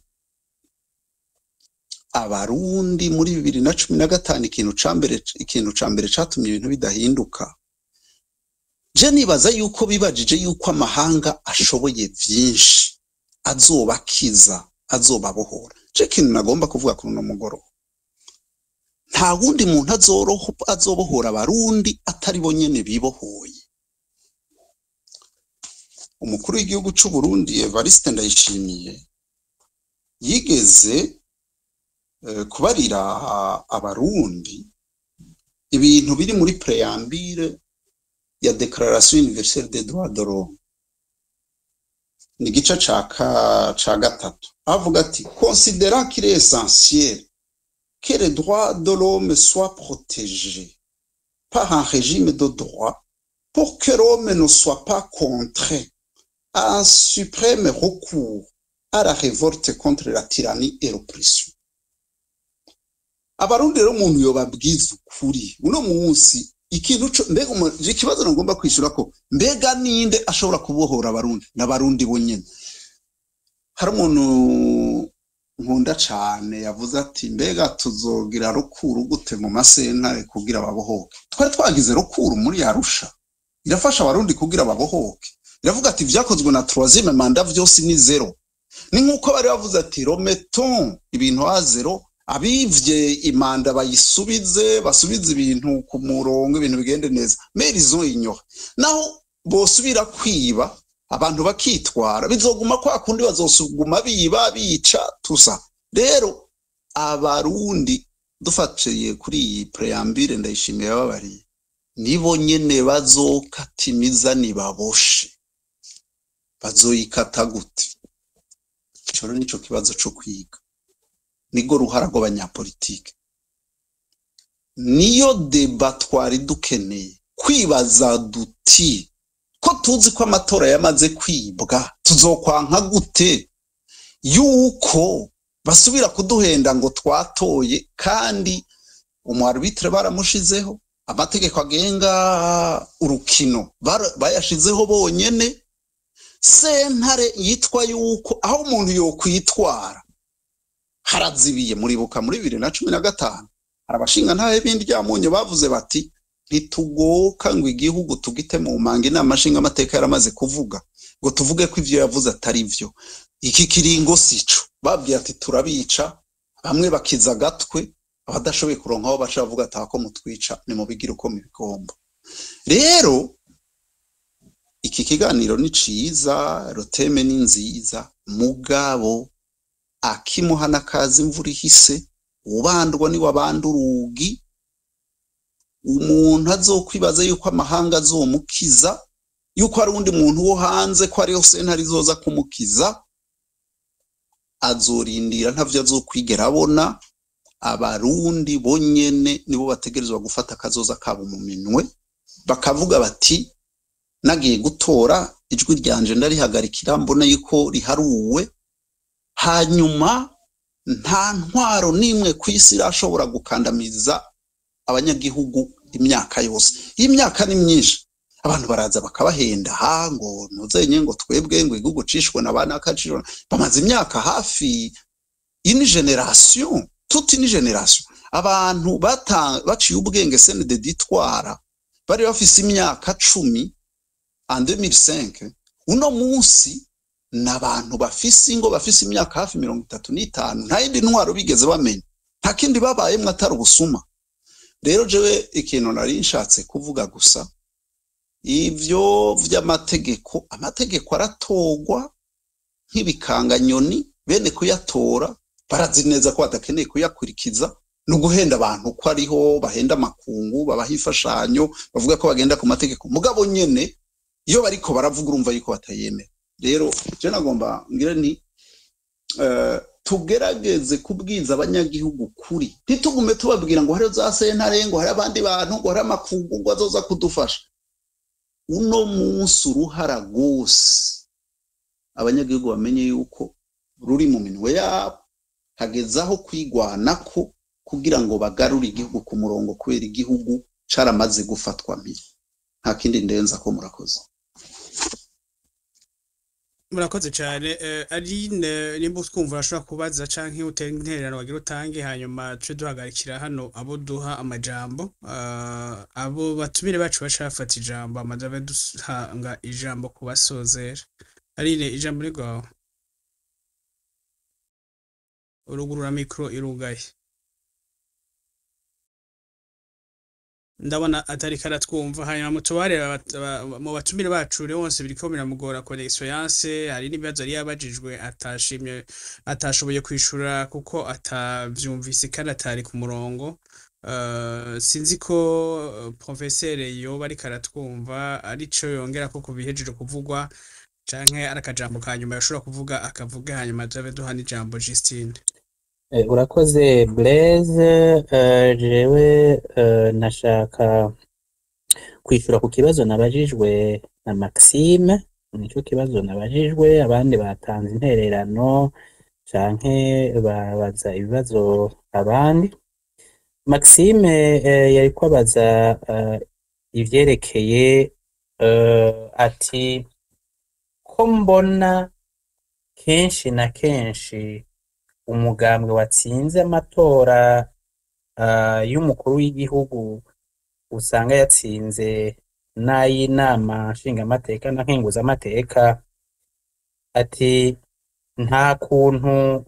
abarundi muri bibiri na cumi na gatanu ikintu ca mbere ikintu ca mbere catumye ibintu bidahinduka je nibaza yuko bibajije yuko amahanga ashoboye vyinshi azobakiza azobabohora je ikintu nagomba kuvuga kuri uno mugoroba nta wundi muntu azoroho azobohora abarundi atari bo nyene bibohoye umukuru w'igihugu c'u Burundi Evariste Ndayishimiye yigeze eh, kubarira abarundi ibintu biri muri preambire ya Declaration Universelle des Droits de l'Homme ni igice ca ka- ca gatatu avuga ati considérant qu'il est essentiel que les droits de l'homme soient protégés par un régime de droit pour que l'homme ne soit pas contraint à un suprême recours à la révolte contre la tyrannie et l'oppression abarundi rero umuntu yobabwiza ukuri uno munsi ikintu co mbega umu- je ikibazo nagomba kwishura ko mbega ninde ashobora kubohora abarundi n'abarundi bonyene hari umuntu nkunda cane yavuze ati mbega tuzogira rukuru gute mu masentare kugira babohoke twari twagize rukuru muri arusha irafasha abarundi kugira babohoke iravuga ati vyakozwe na troisième manda vyose ni zero ni nk'uko bari bavuze ati rometon ibintu a zero abivye imanda bayisubize basubize ibintu ku murongo ibintu bigende neza merizo inyora naho bosubira kwiba abantu bakitwara bizoguma kwa kundi bazosuguma biba bica tusa rero abarundi dufatiye kuri iyi preambire ndayishimiye babariye nibo nyene bazokatimiza nibaboshe bazoyikata gute ico rero nico kibazo co kwiga nigo ruhara rw'abanyapolitike niyo deba twari dukeneye kwibaza duti ko tuzi ko amatora yamaze kwibwa tuzokwanka gute yuko basubira kuduhenda ngo twatoye kandi umwarbitire baramushizeho amategeko agenga urukino bara- bayashizeho bonyene sentare yitwa yuko aho umuntu yokwitwara harazibiye muribuka muri bibiri na cumi na gatanu hari abashinga ntahe b'indyamunyo bavuze bati ntitugoka ngo igihugu tugite mu manga inama nshinga amateka yaramaze kuvuga ngo tuvuge ko ivyo yavuze atari vyo iki kiringo sico babwiye ati turabica bamwe bakiza agatwe abadashoboye kuronka aho baca bavuga ati ko mutwica nimubigire uko mubigomba rero iki kiganiro ni ciza roteme ni nziza mugabo akimuhana kazi imvura ihise ubandwa ni wabanda urugi umuntu azokwibaza yuko amahanga azomukiza yuko hari undi muntu wo hanze ko ariyo sentare izoza kumukiza azorindira ntavyo azokwigera abona abarundi bonyene nibo bategerezwa gufata akazoza kabo mu minwe bakavuga bati nagiye gutora ijwi ryanje ndarihagarikira mbona yuko riharuwe hanyuma nta ntwaro n'imwe ku isi irashobora gukandamiza abanyagihugu imyaka yose iyi myaka ni myinshi abantu baraza bakabahenda ha ngo ntuzenye ngo twebwe ngo igihugu cishwe na bana kaciro bamaze imyaka hafi ini generation toute une generation abantu bata- baciye ubwenge CNDD itwara bari bafise imyaka cumi en 2005 uno munsi ni abantu bafise ingo bafise imyaka hafi mirongo itatu n'itanu nta yindi ntwaro bigeze bamenya nta kindi babayemwo atari ubusuma rero jewe ikintu nari nshatse kuvuga gusa ivyo vy'amategeko amategeko aratorwa nk'ibikanganyoni bene kuyatora barazi neza ko badakeneye kuyakurikiza ni uguhenda abantu ko ariho bahenda amakungu babaha imfashanyo bavuga ko bagenda ku mategeko mugabo nyene iyo bariko baravuga urumva yuko batayemera rero je nagomba ngire nti eh, tugerageze kubwiza abanyagihugu kuri ntitugume tubabwira ngo hari za sentare ngo hari abandi bantu ngo hari amakungu ngo azoza kudufasha uno munsi uruhara rwose abanyagihugu bamenye yuko ruri mu minwe yabo hageze aho kwigwanako kugira ngo bagarure igihugu ku murongo kubera igihugu caramaze gufatwa mpiri nta kindi ndenza ko murakoze murakoze cyane eh, Aline nimba utwumva urashobora kubaza canke utera intererano wagira utange hanyuma tuje duhagarikira hano abo duha amajambo Ah, abo batumire bacu baca bafata ijambo amaze abe duhanga ijambo kubasozera Aline ijambo ni rwawe urugurura mikro irugaye ndabona atari karatwumva hanyuma mutubare mu batumire bacu rero bose biriko biramugora connection yanse hari n'ibibazo yari yabajijwe atashimye atashoboye kwishura kuko atavyumvise kandi atari ku murongo Uh, sinzi ko uh, professeur yoba ariko aratwumva arico yongera ko kubihejeje kuvugwa canke ari akajambo ka nyuma yashobora kuvuga akavuga hanyuma tuzabe duha n'ijambo Justine Eh, urakoze Blaise eh, jewe eh, nashaka kwishura ku kibazo nabajijwe na Maxime nico kibazo nabajijwe abandi batanze intererano canke babaza ibibazo abandi Maxime eh, yariko abaza eh, ivyerekeye eh, ati ko mbona kenshi na kenshi umugambwe watsinze amatora ah, y'umukuru w'igihugu usanga yatsinze n'ay'inama nshingamateka na nkenguzamateka ati nta kuntu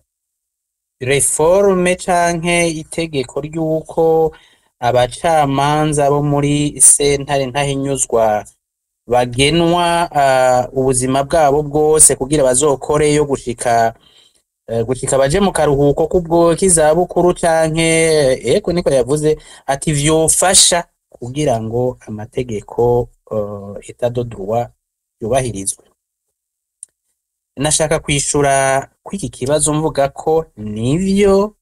reforme canke itegeko ry'uko abacamanza bo muri sentare ntahinyuzwa bagenwa ah, ubuzima bwabo bwose kugira bazokoreyo gushika eh, gushika baje mu karuhuko kubwo k'izabukuru canke eko niko yavuze ati vyofasha kugira ngo amategeko uh, etat de droit yubahirizwe nashaka kwishura kw'iki kibazo mvuga ko nivyo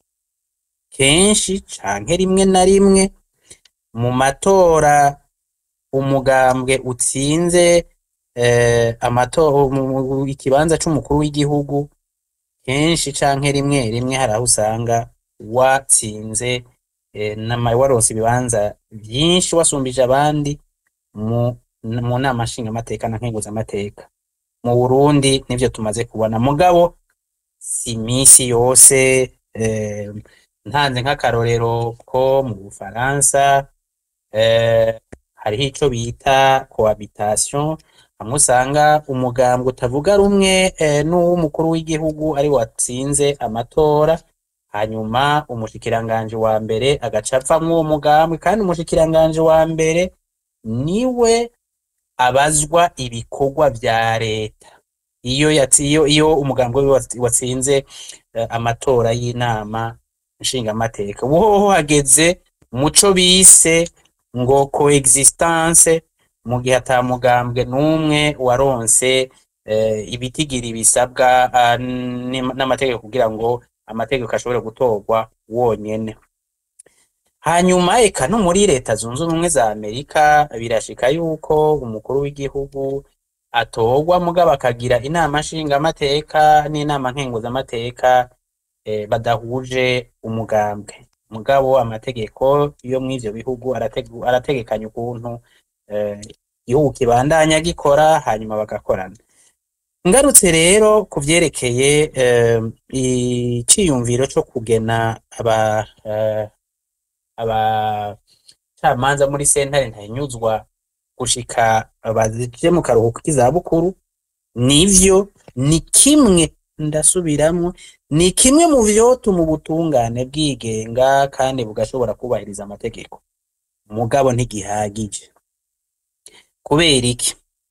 kenshi canke rimwe na rimwe mu matora umugambwe utsinze eh, amatora ikibanza c'umukuru w'igihugu kenshi canke rimwe rimwe hari aho usanga watsinze eh, nama waronse ibibanza vyinshi wasumbije abandi mu, mu nama nshingamateka na nkenguzamateka mu Burundi nivyo tumaze kubona mugabo si imisi yose eh, ntanze nk'akarorero ko mu Bufaransa eh, hariho ico bita cohabitation hamwe usanga umugambwe utavuga rumwe eh, n'uw'umukuru w'igihugu ari watsinze amatora hanyuma umushikiranganje wa mbere agaca avamwo uwo mugambwe kandi umushikiranganje wa mbere niwe abazwa ibikorwa vya leta iyo yatsi iyo iyo umugambwe wiwe watsi- watsinze eh, amatora y'inama nshingamateka uhoho hageze muco bise ngo coexistence mu gihe ata mugambwe n'umwe waronse eh, ibitigiri bisabwa ah, n'im- n'amategeko kugira ngo amategeko ashobore gutorwa wonyene hanyuma eka no muri leta zunze ubumwe za amerika birashika yuko umukuru w'igihugu atorwa mugabo akagira inama nshingamateka n'inama nkenguzamateka eh, badahuje umugambwe mugabo amategeko yo mw'ivyo bihugu arategu- arategekanya ukuntu eh, igihugu kibandanya gikora hanyuma bagakorana ngarutse rero ku vyerekeye eh, iciyumviro co kugena aba eh, abacamanza muri sentare ntahinyuzwa gushika baje mu karuhuko k'izabukuru nivyo ni kimwe ndasubiramwo ni kimwe mu vyotuma ubutungane bwigenga kandi bugashobora kubahiriza amategeko mugabo ntigihagije kubera iki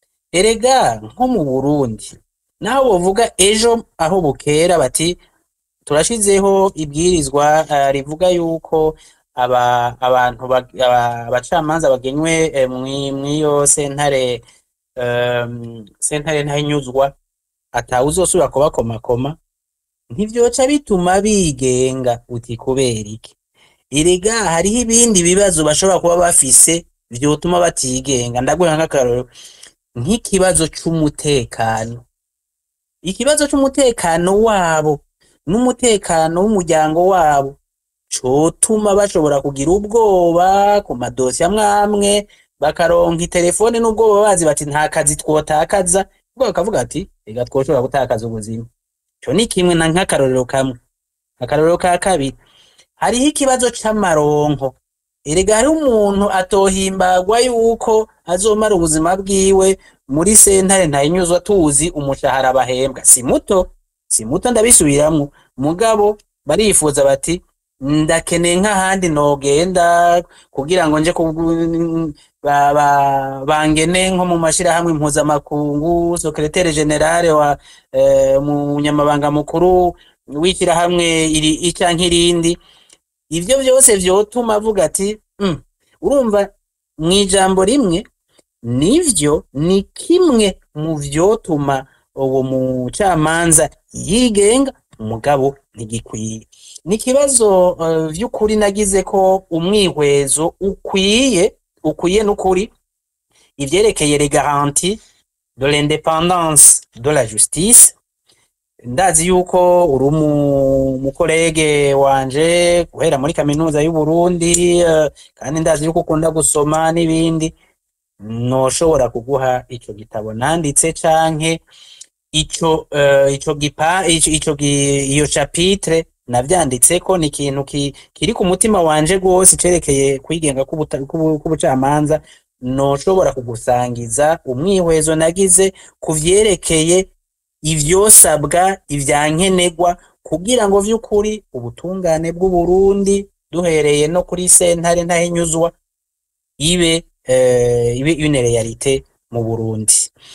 erega nko mu burundi naho bovuga ejo aho bukera bati turashizeho ibwirizwa eh, rivuga yuko aba abantu bag- aba- abacamanza bagenywe eh, mwi- mw'iyo sentare em, sentare ntahinyuzwa atawe uzosubira kubakomakoma ntivyoca bituma bigenga uti kubera iki erega hariho ibindi bibazo bashobora kuba bafise vyotuma batigenga ndaguha nk'akarorero nk'ikibazo c'umutekano ikibazo c'umutekano wabo n'umutekano w'umuryango wabo cotuma bashobora kugira ubwoba ku madosi amwe amwe bakaronka itelefone n'ubwoba bazi bati nta kazi twotakaza ubwo bakavuga ati reka twoshobora gutakaza ubuzima ico ni kimwe na nk'akarorero kamwe akarorero ka kabiri hariho ikibazo c'amaronko erega hariho umuntu atohimbagwa yuko azomara ubuzima bwiwe muri sentare ntayinyuzwa tuzi umushahara bahembwa si muto si muto ndabisubiramwo mugabo barifuza bati ndakeneye nk'ahandi nogenda kugira ngo nje kugu- ba- ba- bangene nko mu mashirahamwe mpuzamakungu sekretere generale wa eh, umunyamabanga mukuru w'ishyirahamwe iri ica nk'irindi ivyo vyose vyotuma avuga ati mm, urumva mw'ijambo rimwe nivyo ni kimwe mu vyotuma uwo mucamanza yigenga umugabo ntigikwiye ni ikibazo uh, vy'ukuri nagize ko umwihwezo ukwiye ukwiye n'ukuri ivyerekeye les garanties de l'indépendance de la justice ndazi yuko uri umu- umukorege wanje guhera muri kaminuza y'u Burundi eh, kandi ndazi yuko ukunda gusoma n'ibindi noshobora kuguha ico gitabo nanditse canke ico eh, ico gipa ico, ico gi- iyo chapitre navyanditseko ni ikintu ki, kiri ku mutima wanje gose cerekeye kwigenga k'ubuta- k'ubu- k'ubucamanza noshobora kugusangiza umwihwezo nagize ku vyerekeye ivyosabwa ivyankenegwa kugira ngo vy'ukuri ubutungane bw'Uburundi duhereye no kuri sentare ntahinyuzwa ibe eh, ibe une realite mu Burundi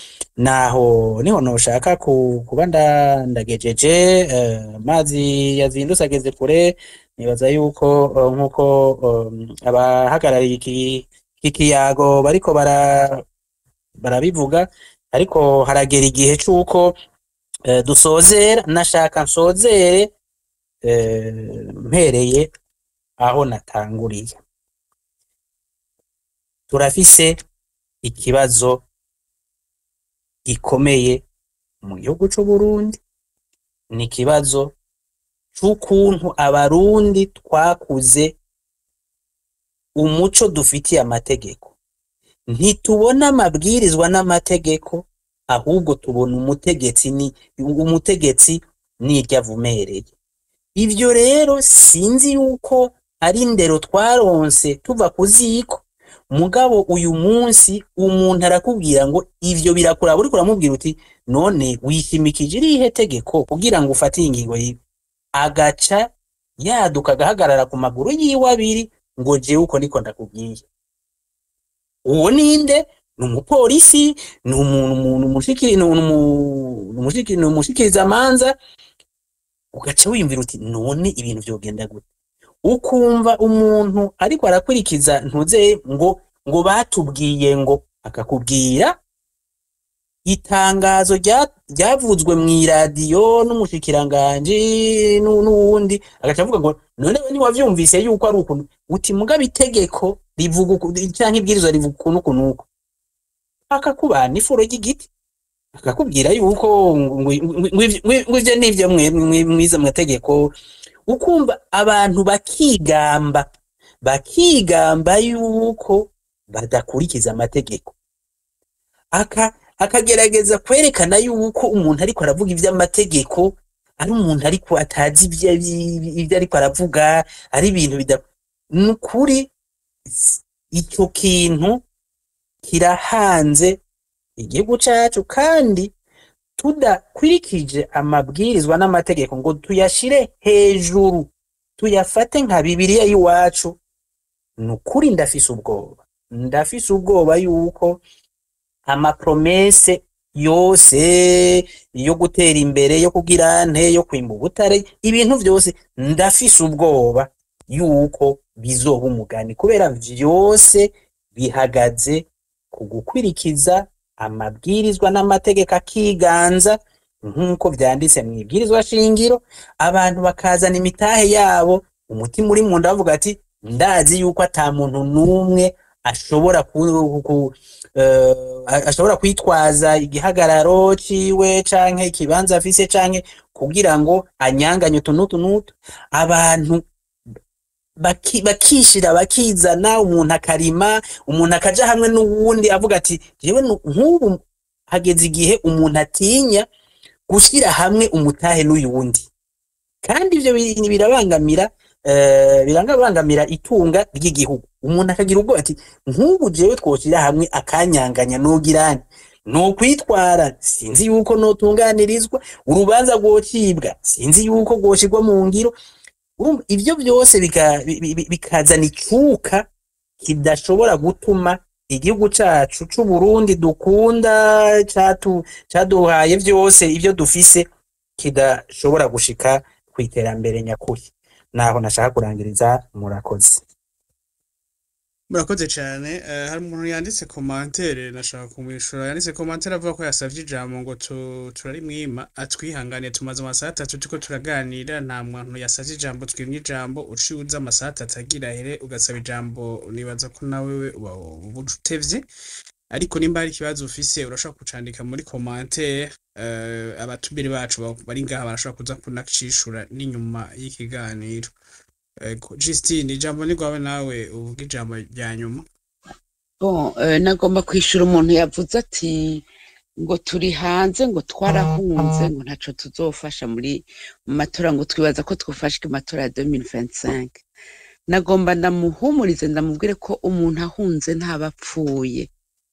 naho niho noshaka ku, kuba nda- ndagejeje eh, amazi yazindutse ageze kure nibaza yuko eh, nkuko um, abahagarariye iki iki kiyago bariko bara barabivuga ariko haragera igihe c'uko eh, dusozera nashaka nsozere eh, mpereye aho natanguriye turafise ikibazo gikomeye mu gihugu c'Uburundi ni ikibazo c'ukuntu abarundi twakuze umuco dufitiye amategeko ntitubona amabwirizwa n'amategeko ahubwo tubona umutegetsi ni umutegetsi n'iryo avumereye ivyo rero sinzi yuko ari indero twaronse tuva ku ziko mugabo uyu munsi umuntu arakubwira ngo ivyo birakuraba uriko uramubwira uti none wishimikije irihe tegeko kugira ngo ufate iyi ngingo yiwe agaca yaduka agahagarara ku maguru yiwe abiri ngo jewe uko niko ndakubwiye uwo ninde ni umupolisi ni umuntu umuntu umushikiri ni umu- ni umushikiri ni umushikirizamanza ugaca wiyumvira uti none ibintu vyogenda gute ukumva umuntu ariko arakurikiza ntuze ngo ngo batubwiye ngo akakubwira itangazo rya- ryavuzwe mu iradiyo n'umushikiranganji n'u- n'uwundi agaca avuga ngo none we ntiwavyumvise yuko ari ukuntu uti mugabo itegeko rivuga uku- canke ibwirizwa rivuga ukuntu ukuntu uku akakubana ifuro ry'igiti akakubwira yuko ngo- ngo- ngo- ngo ivyo- ngo ivyo nivyo mwe mwe- mwize mu mategeko ukumva abantu bakigamba bakigamba yuko badakurikiza amategeko aka akagerageza kwerekana yuko umuntu ariko aravuga ivy'amategeko ari umuntu ariko atazi ivyo ivyo ariko aravuga ari ibintu bida nukuri ico kintu kirahanze igihugu cacu kandi tudakurikije amabwirizwa n'amategeko ngo tuyashire hejuru tuyafate nka bibiliya y'iwacu ni ukuri ndafise ubwoba ndafise ubwoba yuko amapromese yose yo gutera imbere yo kugira nte yo kwimba ubutare ibintu vyose ndafise ubwoba yuko bizoba umugani kubera vyose bihagaze ku gukwirikiza amabwirizwa n'amategeko akiganza nk'uko vyanditse mu ibwirizwa shingiro abantu bakazana imitahe yabo umutima uri munda bavuga ati ndazi yuko ata muntu n'umwe ashobora ku, ku, eh, ashobora kwitwaza igihagararo ciwe canke ikibanza afise canke kugira ngo anyanganye utu n'utu n'utu abantu baki- bakishira bakizana umuntu akarima umuntu akaja hamwe n'uwundi avuga ati jewe nu- nk'ubu hageze igihe umuntu atinya gushyira hamwe umutahe n'uyu wundi kandi ivyo bi- birabangamira eh, birabangamira itunga ry'igihugu umuntu akagira ubwoba ati nk'ubu jewe twoshyira hamwe akanyanganya n'ugirane nokwitwara sinzi yuko notunganirizwa urubanza rwocibwa sinzi yuko rwoshirwa mu ngiro urumva ivyo byose bika- bi- bi- bikazana icuka kidashobora gutuma igihugu cacu c'uburundi dukunda catu caduhaye vyose ivyo dufise kidashobora gushika kw'iterambere nyakuri naho nashaka kurangiriza murakoze murakoze cyane eh, hari umuntu yanditse komantere nashaka kumwishura yanditse komantere avuga ko yasavye ijambo ngo tu- turarimwima atwihangane tumaze amasaha atatu turiko turaganira nta muntu yasavye ijambo twimye ijambo uciye uza amasaha atatu agira ahere ugasaba ijambo nibaza ko nawe uba uba utevye ariko nimba hari ikibazo ufise urashobora kucandika muri komantere eh, abatumire bacu ba- bari ngaha barashobora kuza kunacishura n'inyuma y'ikiganiro Ego, Justine ijambo ni rwawe nawe uvuga ijambo rya nyuma Bon, eh, nagomba kwishura umuntu yavuze ati ngo turi hanze ngo twarahunze ngo ntaco tuzofasha muri mu matora ngo twibaza ko twofashwe amatora ya 2025 nagomba ndamuhumurize ndamubwire ko umuntu ahunze ntabapfuye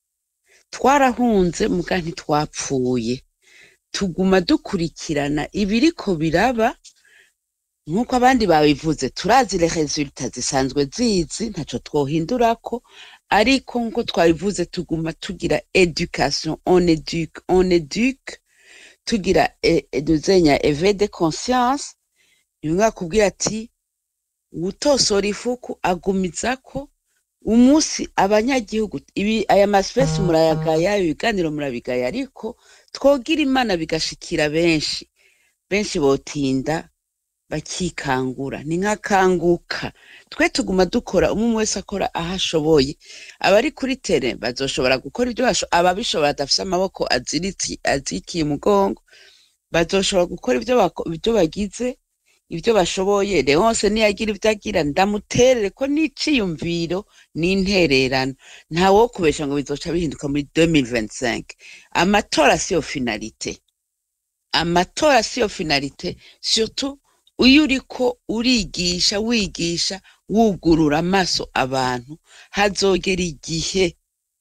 twarahunze muga ntitwapfuye tuguma dukurikirana ibiriko biraba nk'uko abandi babivuze turazi les resultats zisanzwe zizi ntaco twohindurako ariko nk'uko twabivuze tuguma tugira education on eduque on eduque tugira duzenya eve de conscience nimwe kubwira ati utosora ifuku agumizako umunsi abanyagihugu ibi aya masipesi murayagaya ibiganiro murabigaya ariko twogira imana bigashikira benshi benshi botinda bakikangura ni nk'akanguka twe tuguma dukora umwe umwe wese akora aho ashoboye abari kuri tere bazoshobora gukora ibyo basho ababishobora badafise amaboko aziritse azikiye umugongo bazoshobora gukora ibyo bako- ibyo bagize ibyo bashoboye leonse niyagira ibyo agira ndamuterere ko n'iciyumviro n'intererano ntawo kubesha ngo bizoca bihinduka muri 2025 amatora siyo finalite amatora siyo finalite surtout iyo uriko urigisha wigisha wugurura amaso abantu hazogera igihe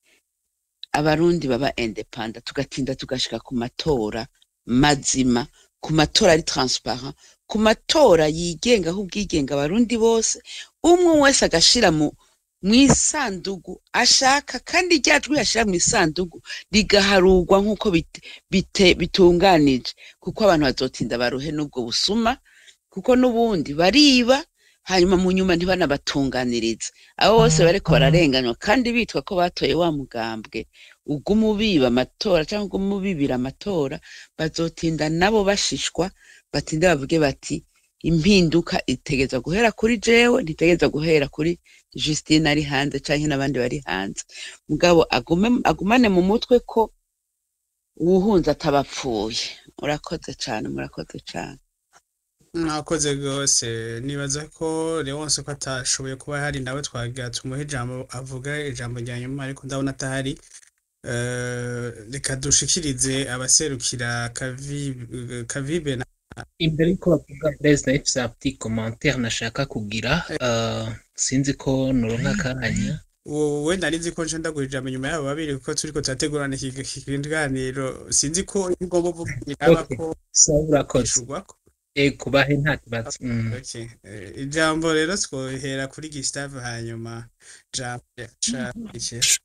abarundi baba independa tugatinda tugashika ku matora mazima ku matora ari transparent ku matora yigenga aho ubwigenga abarundi bose umwe wese agashira mu mwisandugu ashaka kandi rya jwi yashira mu isandugu rigaharurwa nk'uko bite, bite, bitunganije kuko abantu bazotinda baruhe n'ubwo busuma kuko n'ubundi bariba hanyuma mu nyuma ntibanabatunganirize abo bose bariko bararenganywa kandi bitwa ko batoye wa mugambwe uguma ubiba amatora cyangwa uguma ubibira amatora bazotinda nabo bashishwa batinde bavuge bati impinduka itegeza guhera kuri jewe ntitegeza guhera kuri Justine ari hanze canke n'abandi bari hanze mugabo agume agumane mu mutwe ko uwuhunze atabapfuye murakoze cane murakoze cane mwakoze rwose nibaza ko Leonce ko atashoboye kuba hari nawe twagira tumuhe ijambo avuga ijambo rya nyuma ariko ndabona atahari Eh, reka dushikirize abaserukira kavibe kavibe na imbere yuko bavuga Blaise nawe mfise un petit commentaire nashaka kugira uh, sinzi ko noronka akanya wowe nari nzi ko nje ndaguha ijambo nyuma yabo babiri kuko turiko turategurana iki iki kiganiro sinzi ko igomba kuvugira Okay. ko sawa urakoze ishurwako eh kubahe nta kibazo mm. Okay. Eh, ijambo rero twohera kuri Gustave hanyuma jambo ca ikesha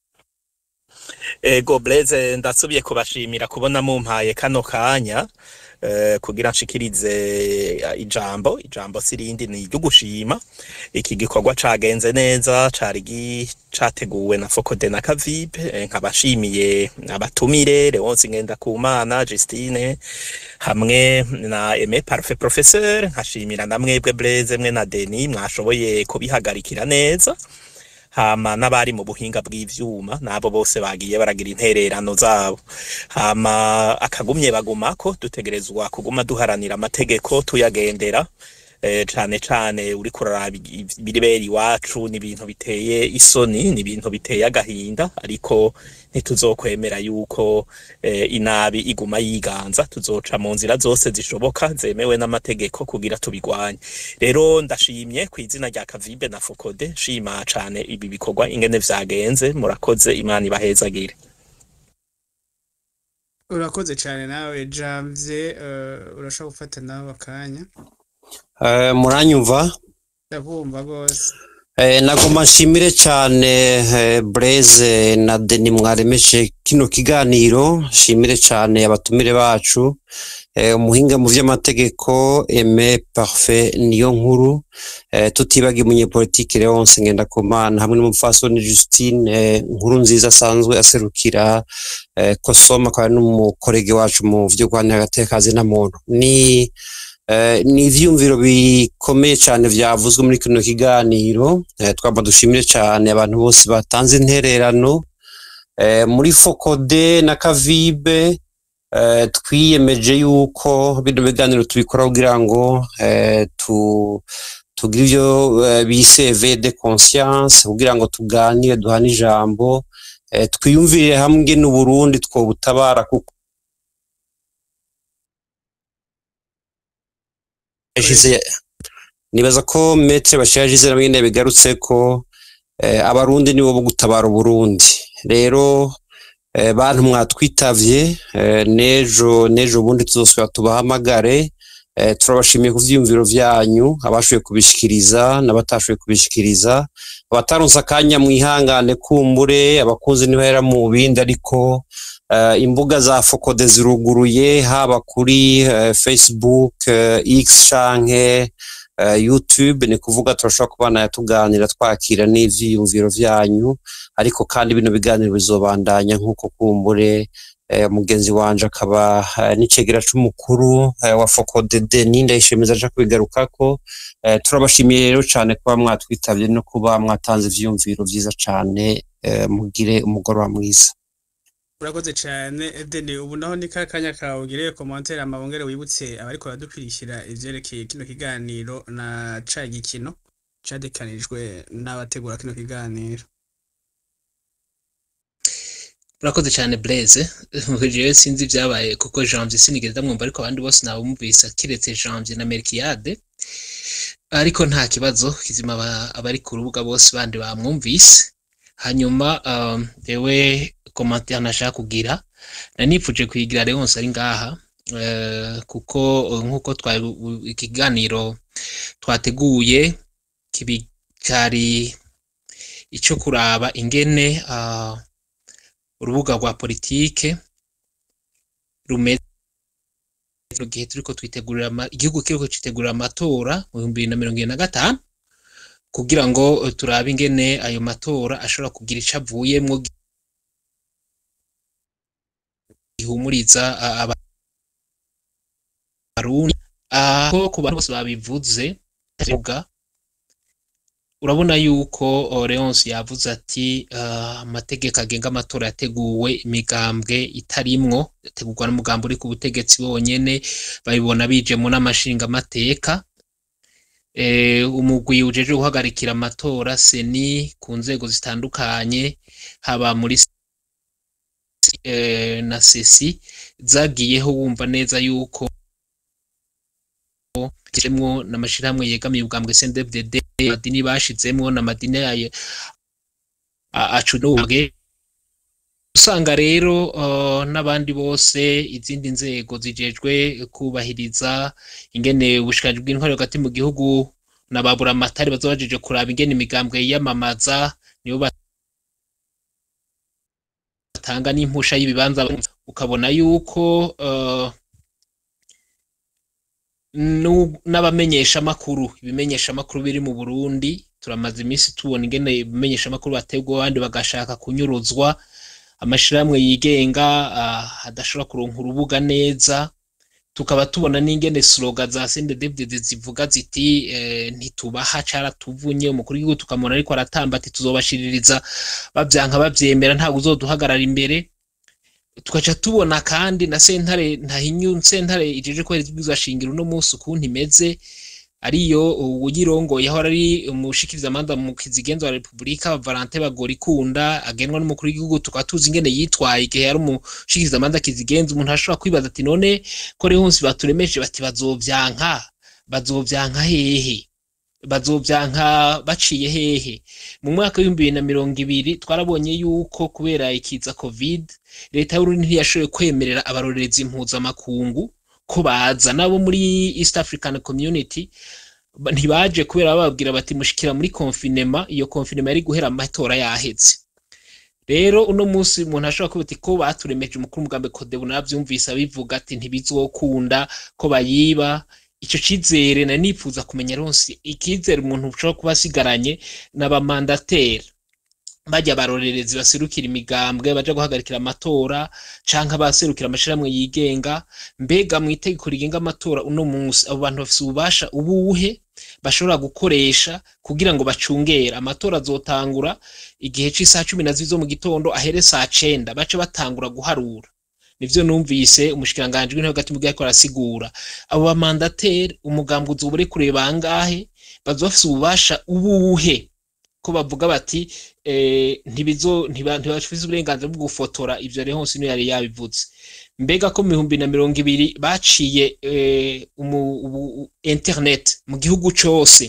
Ego Blaise ndasubiye kubashimira kubona mumpaye kano kanya eh, kugira nshikirize eh, ijambo ijambo sirindi ni iryo gushima iki gikorwa cagenze neza cari gi- categuwe na Fokode na Kavibe eh, nkabashimiye abatumire Leonce Ngendakumana Justine hamwe na Aimé Parfait Professeur nkashimira na mwebwe Blaise mwe na Denis mwashoboye kubihagarikira neza hama n'abari mu buhinga bw'ivyuma nabo bose bagiye baragira intererano zabo hama akagumye bagumako dutegerezwa kuguma duharanira amategeko tuyagendera eh, cane cane uriko uraraba igi- ibiribera iwacu ni ibintu biteye isoni ni ibintu biteye agahinda ariko ntituzokwemera yuko eh, inabi iguma yiganza tuzoca mu nzira zose zishoboka zemewe n'amategeko kugira tubigwanye rero ndashimye ku izina rya Kavibe na Fokode nshima cane ibi bikorwa ingene vyagenze murakoze imana ibahezagire urakoze cyane nawe Janvier eh, urashobora gufata nawe akanya Eh, muranyumva ndabumva rwose Eh, nagoma nshimire cyane eh, Blaise na Deni mwaremeje kino kiganiro nshimire cyane abatumire bacu eh, umuhinga mu vy'amategeko Aimé Parfait niyo nkuru eh, tutibagiye umunyepolitike Leonce Ngendakumana hamwe n'umupfasoni Justine eh, nkuru nziza asanzwe aserukira eh, Kosoma akaba ari n'umukorege wacu mu vyo guhanira agateka na muntu ni Eh, ni ivyumviro bikomeye cyane vyavuzwe muri kino kiganiro eh, twaba dushimire cyane abantu bose batanze intererano eh, muri fokode na kavibe eh, twiyemeje yuko bino biganiro tubikora kugira ngo eh, tu tugire ivyo eh, bise éveil de conscience kugira ngo tuganire duhane ijambo eh, twiyumvire hamwe n'uburundi twobutabara kuko yashize nibaza ko metre bashira yagize namwe nyene bigarutse ko eh, abarundi nibo bo gutabara uburundi rero eh, bantu mwatwitavye eh, nejo nejo bundi tuzosubira tubahamagare eh, turabashimiye ku vyiyumviro vyanyu abashoboye kubishikiriza n'abatashoboye kubishikiriza abataronse akanya mwihangane kumbure abakunzi ntibahera mu bindi ariko eh, imbuga za fokode ziruguruye haba kuri eh, facebook eh, x canke eh, youtube ni kuvuga turashobora kubana tuganira twakira n'ivyiyumviro vyanyu ariko kandi bino biganiro bizobandanya nk'uko kumbure eh, mugenzi wanje akaba eh, n'icegera c'umukuru eh, wa fokode deni ndayishemeza aja kubigarukako eh, turabashimiye rero cane kuba mwatwitavye no kuba mwatanze ivyiyumviro vyiza cane eh, mugire umugoroba mwiza urakoze cyane Edeni ubu naho ni ka kanya kawe ugire commentaire amabongere wibutse abariko baradukurikira ivyerekeye kino kiganiro na ca gikino cadekanijwe n'abategura kino kiganiro urakoze cyane Blaise jewe sinzi ibyabaye kuko Janvier sinigeze ndamwumva ariko abandi bose nabumvise kiretse Janvier na Melchiade ariko nta kibazo kizima aba- abari ku rubuga bose bandi bamwumvise hanyuma um, ewe commentaire nashaka kugira nanipfuje kuyigira Leonce ari ngaha eh, kuko eh, nk'uko twa ikiganiro twateguye kibi cyari ico kuraba ingene uh, urubuga rwa politike rumeze kino gihe turiko twitegurira ama- igihugu kiriko citegurira amatora mu bihumbi bibiri na mirongo ibiri na gatanu kugira ngo eh, turabe ingene ayo matora ashobora kugira ico avuyemwo gihumuriza a- abarundi aho ku bantu bose babivuze vuga urabona yuko oh, Leonce yavuze ati ah, amategeko agenga amatora yateguwe imigambwe itarimwo yategurwa n'umugambi uri ku butegetsi wonyene babibona bijemo n'amashinga amateka eh, umugwi ujeje guhagarikira amatora seni ku nzego zitandukanye haba muri eh, na sesi zagiyeho wumva neza yuko kiremwo n'amashirahamwe yegamiye ubwambwe CNDD-FDD amadini bashizemwo n'amadini yayo a- acunubwe usanga rero uh, n'abandi bose izindi nzego zijejwe kubahiriza ingene ubushikiranganji bw'intwari hagati mu gihugu na baburamatari bazoba bajeje kuraba ingene imigambwe yiyamamaza nibo batanga n'impusha y'ibibanza ukabona yuko uh, nu- n'abamenyeshamakuru ibimenyeshamakuru biri mu Burundi turamaze iminsi tubona ingene ibimenyeshamakuru bategwa abandi bagashaka kunyuruzwa amashirahamwe yigenga ah, adashobora kuronka urubuga neza tukaba tubona n'ingene slogan za CNDD-FDD zivuga ziti eh, ntitubaha caratuvunye umukuru w'igihugu tukamubona ariko aratamba ati tuzobashiririza bavyanka bavyemera ntabwo uzoduhagarara imbere tugaca tubona kandi na sentare ntahinyu sentare ijeje ko ibwirizwa shingiro uno munsi ukuntu imeze ariyo uyirongoye aho ari umushikiriza amanda mu kizigenzo wa Republika Valentin Bagorikunda agenwa n'umukuru w'igihugu tukaba tuzi ingene yitwaye igihe yari umushikiriza amanda kizigenza umuntu ashobora kwibaza ati none ko rehonsi baturemeje bati bazovyanka bazovyanka hehe bazovyanka baciye hehe mu mwaka w'ibihumbi bibiri na mirongo ibiri twarabonye yuko kubera ikiza covid leta y'urundi ntiyashoboye kwemerera abarorerezi impuzamakungu ko baza nabo muri east african community ba- ntibaje kubera bababwira bati mushikira muri konfinema iyo konfinema yari guhera amatora yaheze rero uno munsi umuntu ashobora kuba ati ko baturemeje umukuru w'umugambi kodebu naravyumvise abivuga ati ntibizokunda ko bayiba ico cizere nari nifuza kumenya ronsi ikizere umuntu ushobora kuba asigaranye n'abamandateri bajya barorerezi baserukira imigambwe baja guhagarikira amatora canke abaserukira amashirahamwe yigenga mbega mu itegeko rigenga amatora uno munsi abo bantu bafise ububasha ubuhe bashobora gukoresha kugira ngo bacungere amatora azotangura igihe c'isaha cumi na zibiri zo mu gitondo ahere saa cenda bace batangura guharura nivyo numvise umushikiranganji w'intebe hagati mu gihe ariko arasigura abo bamandateri umugambwe uzoba uri kureba bangahe bazoba bafise ububasha ubuhe ko bavuga bati eh, ntibizo ntiba- ntibafise uburenganzira bwo gufotora ivyo rero hose niyo yari yabivuze mbega ko mu bihumbi na mirongo ibiri baciye eh, umu, ubu, internet mu gihugu cose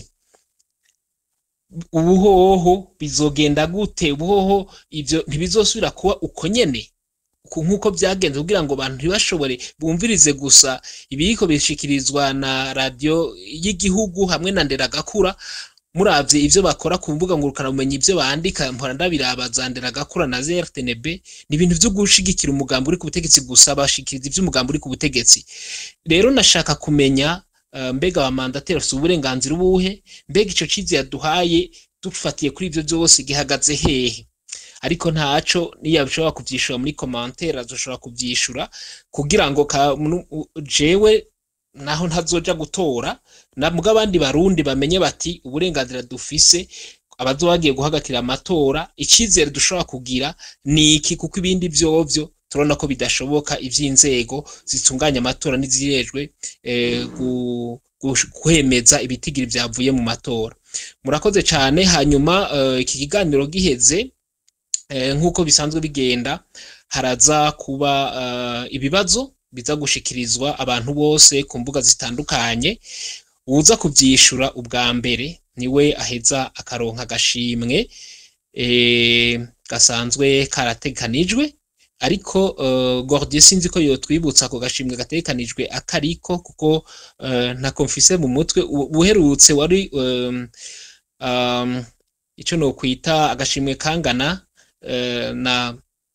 ubuhoho bizogenda gute ubuhoho ivyo ntibizosubira kuba uko nyene ku- nk'uko byagenze kugira ngo abantu ntibashobore bumvirize gusa ibiriko bishikirizwa na radiyo y'igihugu hamwe na nderagakura muravye ivyo bakora ku mbuga ngurukanabumenyi ivyo bandika mpora ndabiraba za nderagakura na ZRTNB ni ibintu vyo gushigikira umugambi uri ku butegetsi gusa bashikiriza ivyo umugambi uri ku butegetsi rero nashaka kumenya uh, mbega abamandateri bafise uburenganzira ubuhe mbega ico cizi yaduhaye dufatiye kuri ivyo vyose gihagaze hehe ariko ntaco niyo bishobora kuvyishura muri commentaire azoshobora kuvyishura kugira ngo ka- munu- u- jewe naho ntazoja gutora na mbwa abandi barundi bamenye bati uburenganzira dufise abazoba bagiye guhagarikira amatora icizere dushobora kugira ni iki kuko ibindi vyovyo turabona ko bidashoboka ivy'inzego zitunganya amatora n'izirejwe eh, gu- gush- kwemeza ibitigiri vyavuye mu matora murakoze cane hanyuma eh, iki kiganiro giheze eh, nk'uko bisanzwe bigenda haraza kuba eh, ibibazo biza gushikirizwa abantu bose ku mbuga zitandukanye uza kuvyishura ubwa mbere niwe aheza akaronka agashimwe eh, gasanzwe karatekanijwe ariko uh, Gordier sinzi ko yotwibutsa ako gashimwe gatekanijwe akariko kuko uh, ntako mfise mu mutwe U- ubuherutse wari um, um, ico no kwita agashimwe kangana uh, na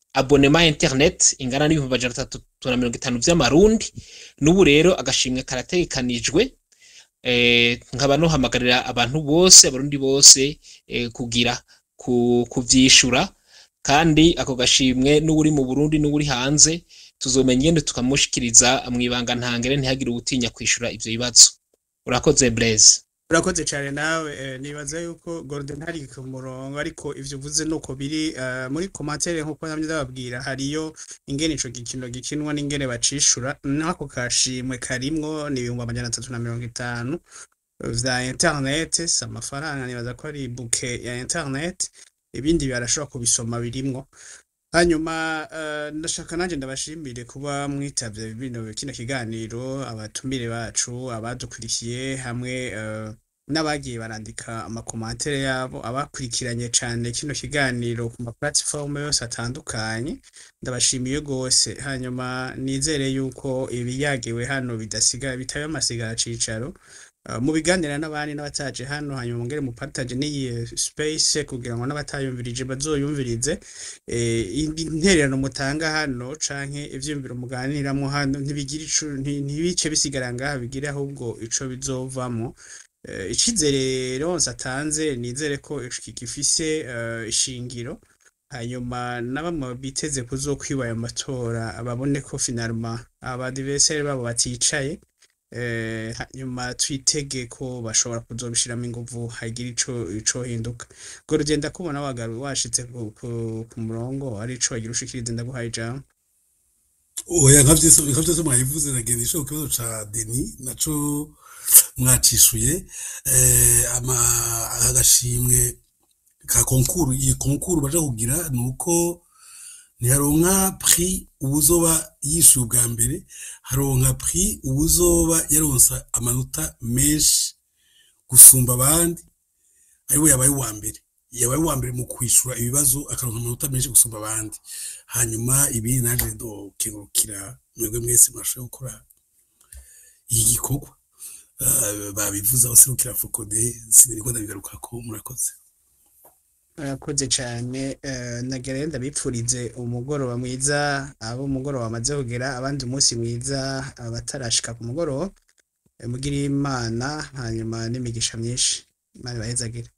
abonema internet ingana n'ibihumbi amajana atatu na mirongo itanu vy'amarundi n'ubu rero agashimwe karategekanijwe eh, nkaba nohamagarira abantu bose abarundi bose eh, kugira ku, kuvyishura kandi ako gashimwe n'uri mu Burundi n'uri hanze tuzomenya ingene tukamushikiriza mwibanga ntangere ntihagire uwutinya kwishura ivyo bibazo urakoze Blaise urakoze cyane nawe eh, nibaza yuko Gordon hari ku murongo ariko ivyo uvuze nuko biri eh, muri commentaire nkuko namye ndababwira hariyo ingene ico gikino gikinwa n'ingene bacishura nako kashimwe karimwo ni ibihumbi amajana atatu na mirongo itanu vya internet si amafaranga nibaza ko ari buke ya internet ibindi barashobora kubisoma birimwo hanyuma eh, ndashaka nanjye ndabashimire kuba mwitavye bino kino kiganiro abatumire bacu abadukurikiye hamwe eh, n'abagiye barandika amakomantere yabo abakurikiranye cane kino kiganiro ku ma platform yose atandukanye ndabashimiye gose hanyuma nizere yuko ibiyagiwe hano bidasiga bitabe amasigara cicaro Uh, mu biganira n'abandi n'abataje hano hanyuma mungere mu partage n'iyi space kugira ngo n'abatayumvirije bazoyumvirize eh, intererano mutanga hano canke ivyiyumviro muganiramwo hano ntibigira ico nti- ntibice bisigara ngaha bigire ahubwo ico bizovamwo Eh, icizere ronse atanze nizere ko iki gifise eh, ishingiro hanyuma na bamwe biteze kuzokwiba ayo matora babone ko finalma abadiverseri babo baticaye eh, hanyuma twitege ko bashobora kuzobishiramo inguvu hagira ico ico hinduka ngo rugenda kubona wagaru washitse ku, ku, ku murongo ari ico wagira ushikirize ndaguhaye ijambo oya nka vyose nka vyose mwabivuze nagenda isho kibazo ca Deni naco mwacishuye eh ama agashimwe ka konkuru iyi konkuru baje kugira nuko ntiharonka prix ubuzoba yishuye ubwa mbere haronka prix ubuzoba yaronsa amanota menshi gusumba abandi ariwe yabaye uwa mbere yabaye uwa mbere mu kwishura ibibazo akaronka amanota menshi gusumba abandi hanyuma ibi naje ndokengurukira mwebwe mwese mwashoboye gukora iki gikorwa Eh, babivuze abaserukira fokode siniriko ndabigarukako murakoze Murakoze cyane eh, nagera ndabipfurize umugoroba mwiza abo umugoroba bamaze kugera abandi umunsi mwiza abatarashika ku mugoroba Eh, mugire imana hanyuma n'imigisha myinshi imana ibahezagire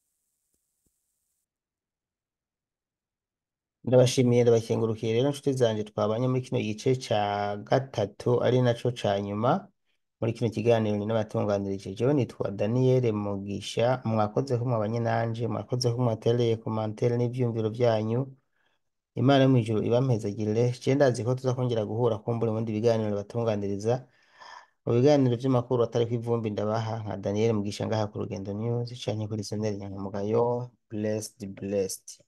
ndabashimiye ndabakengurukiye rero inshuti zanje twabanye muri kino gice ca gatatu ari naco ca nyuma muri kino kiganiro ni n'abatunganirije jewe nitwa Daniel Mugisha mwakoze ko mwabanye nanje mwakoze ko mwatereye komantere n'ivyumviro vyanyu Imana yo mw'ijuru ibampezagirire je ndazi ko tuzakongera guhura kumbura mu bindi biganiro batunganiriza mu biganiro vy'amakuru atariko ivumbi ndabaha nka Daniel Mugisha ngaha ku Rugendo News canke kuri Senderi Nyankamugayo blessed blessed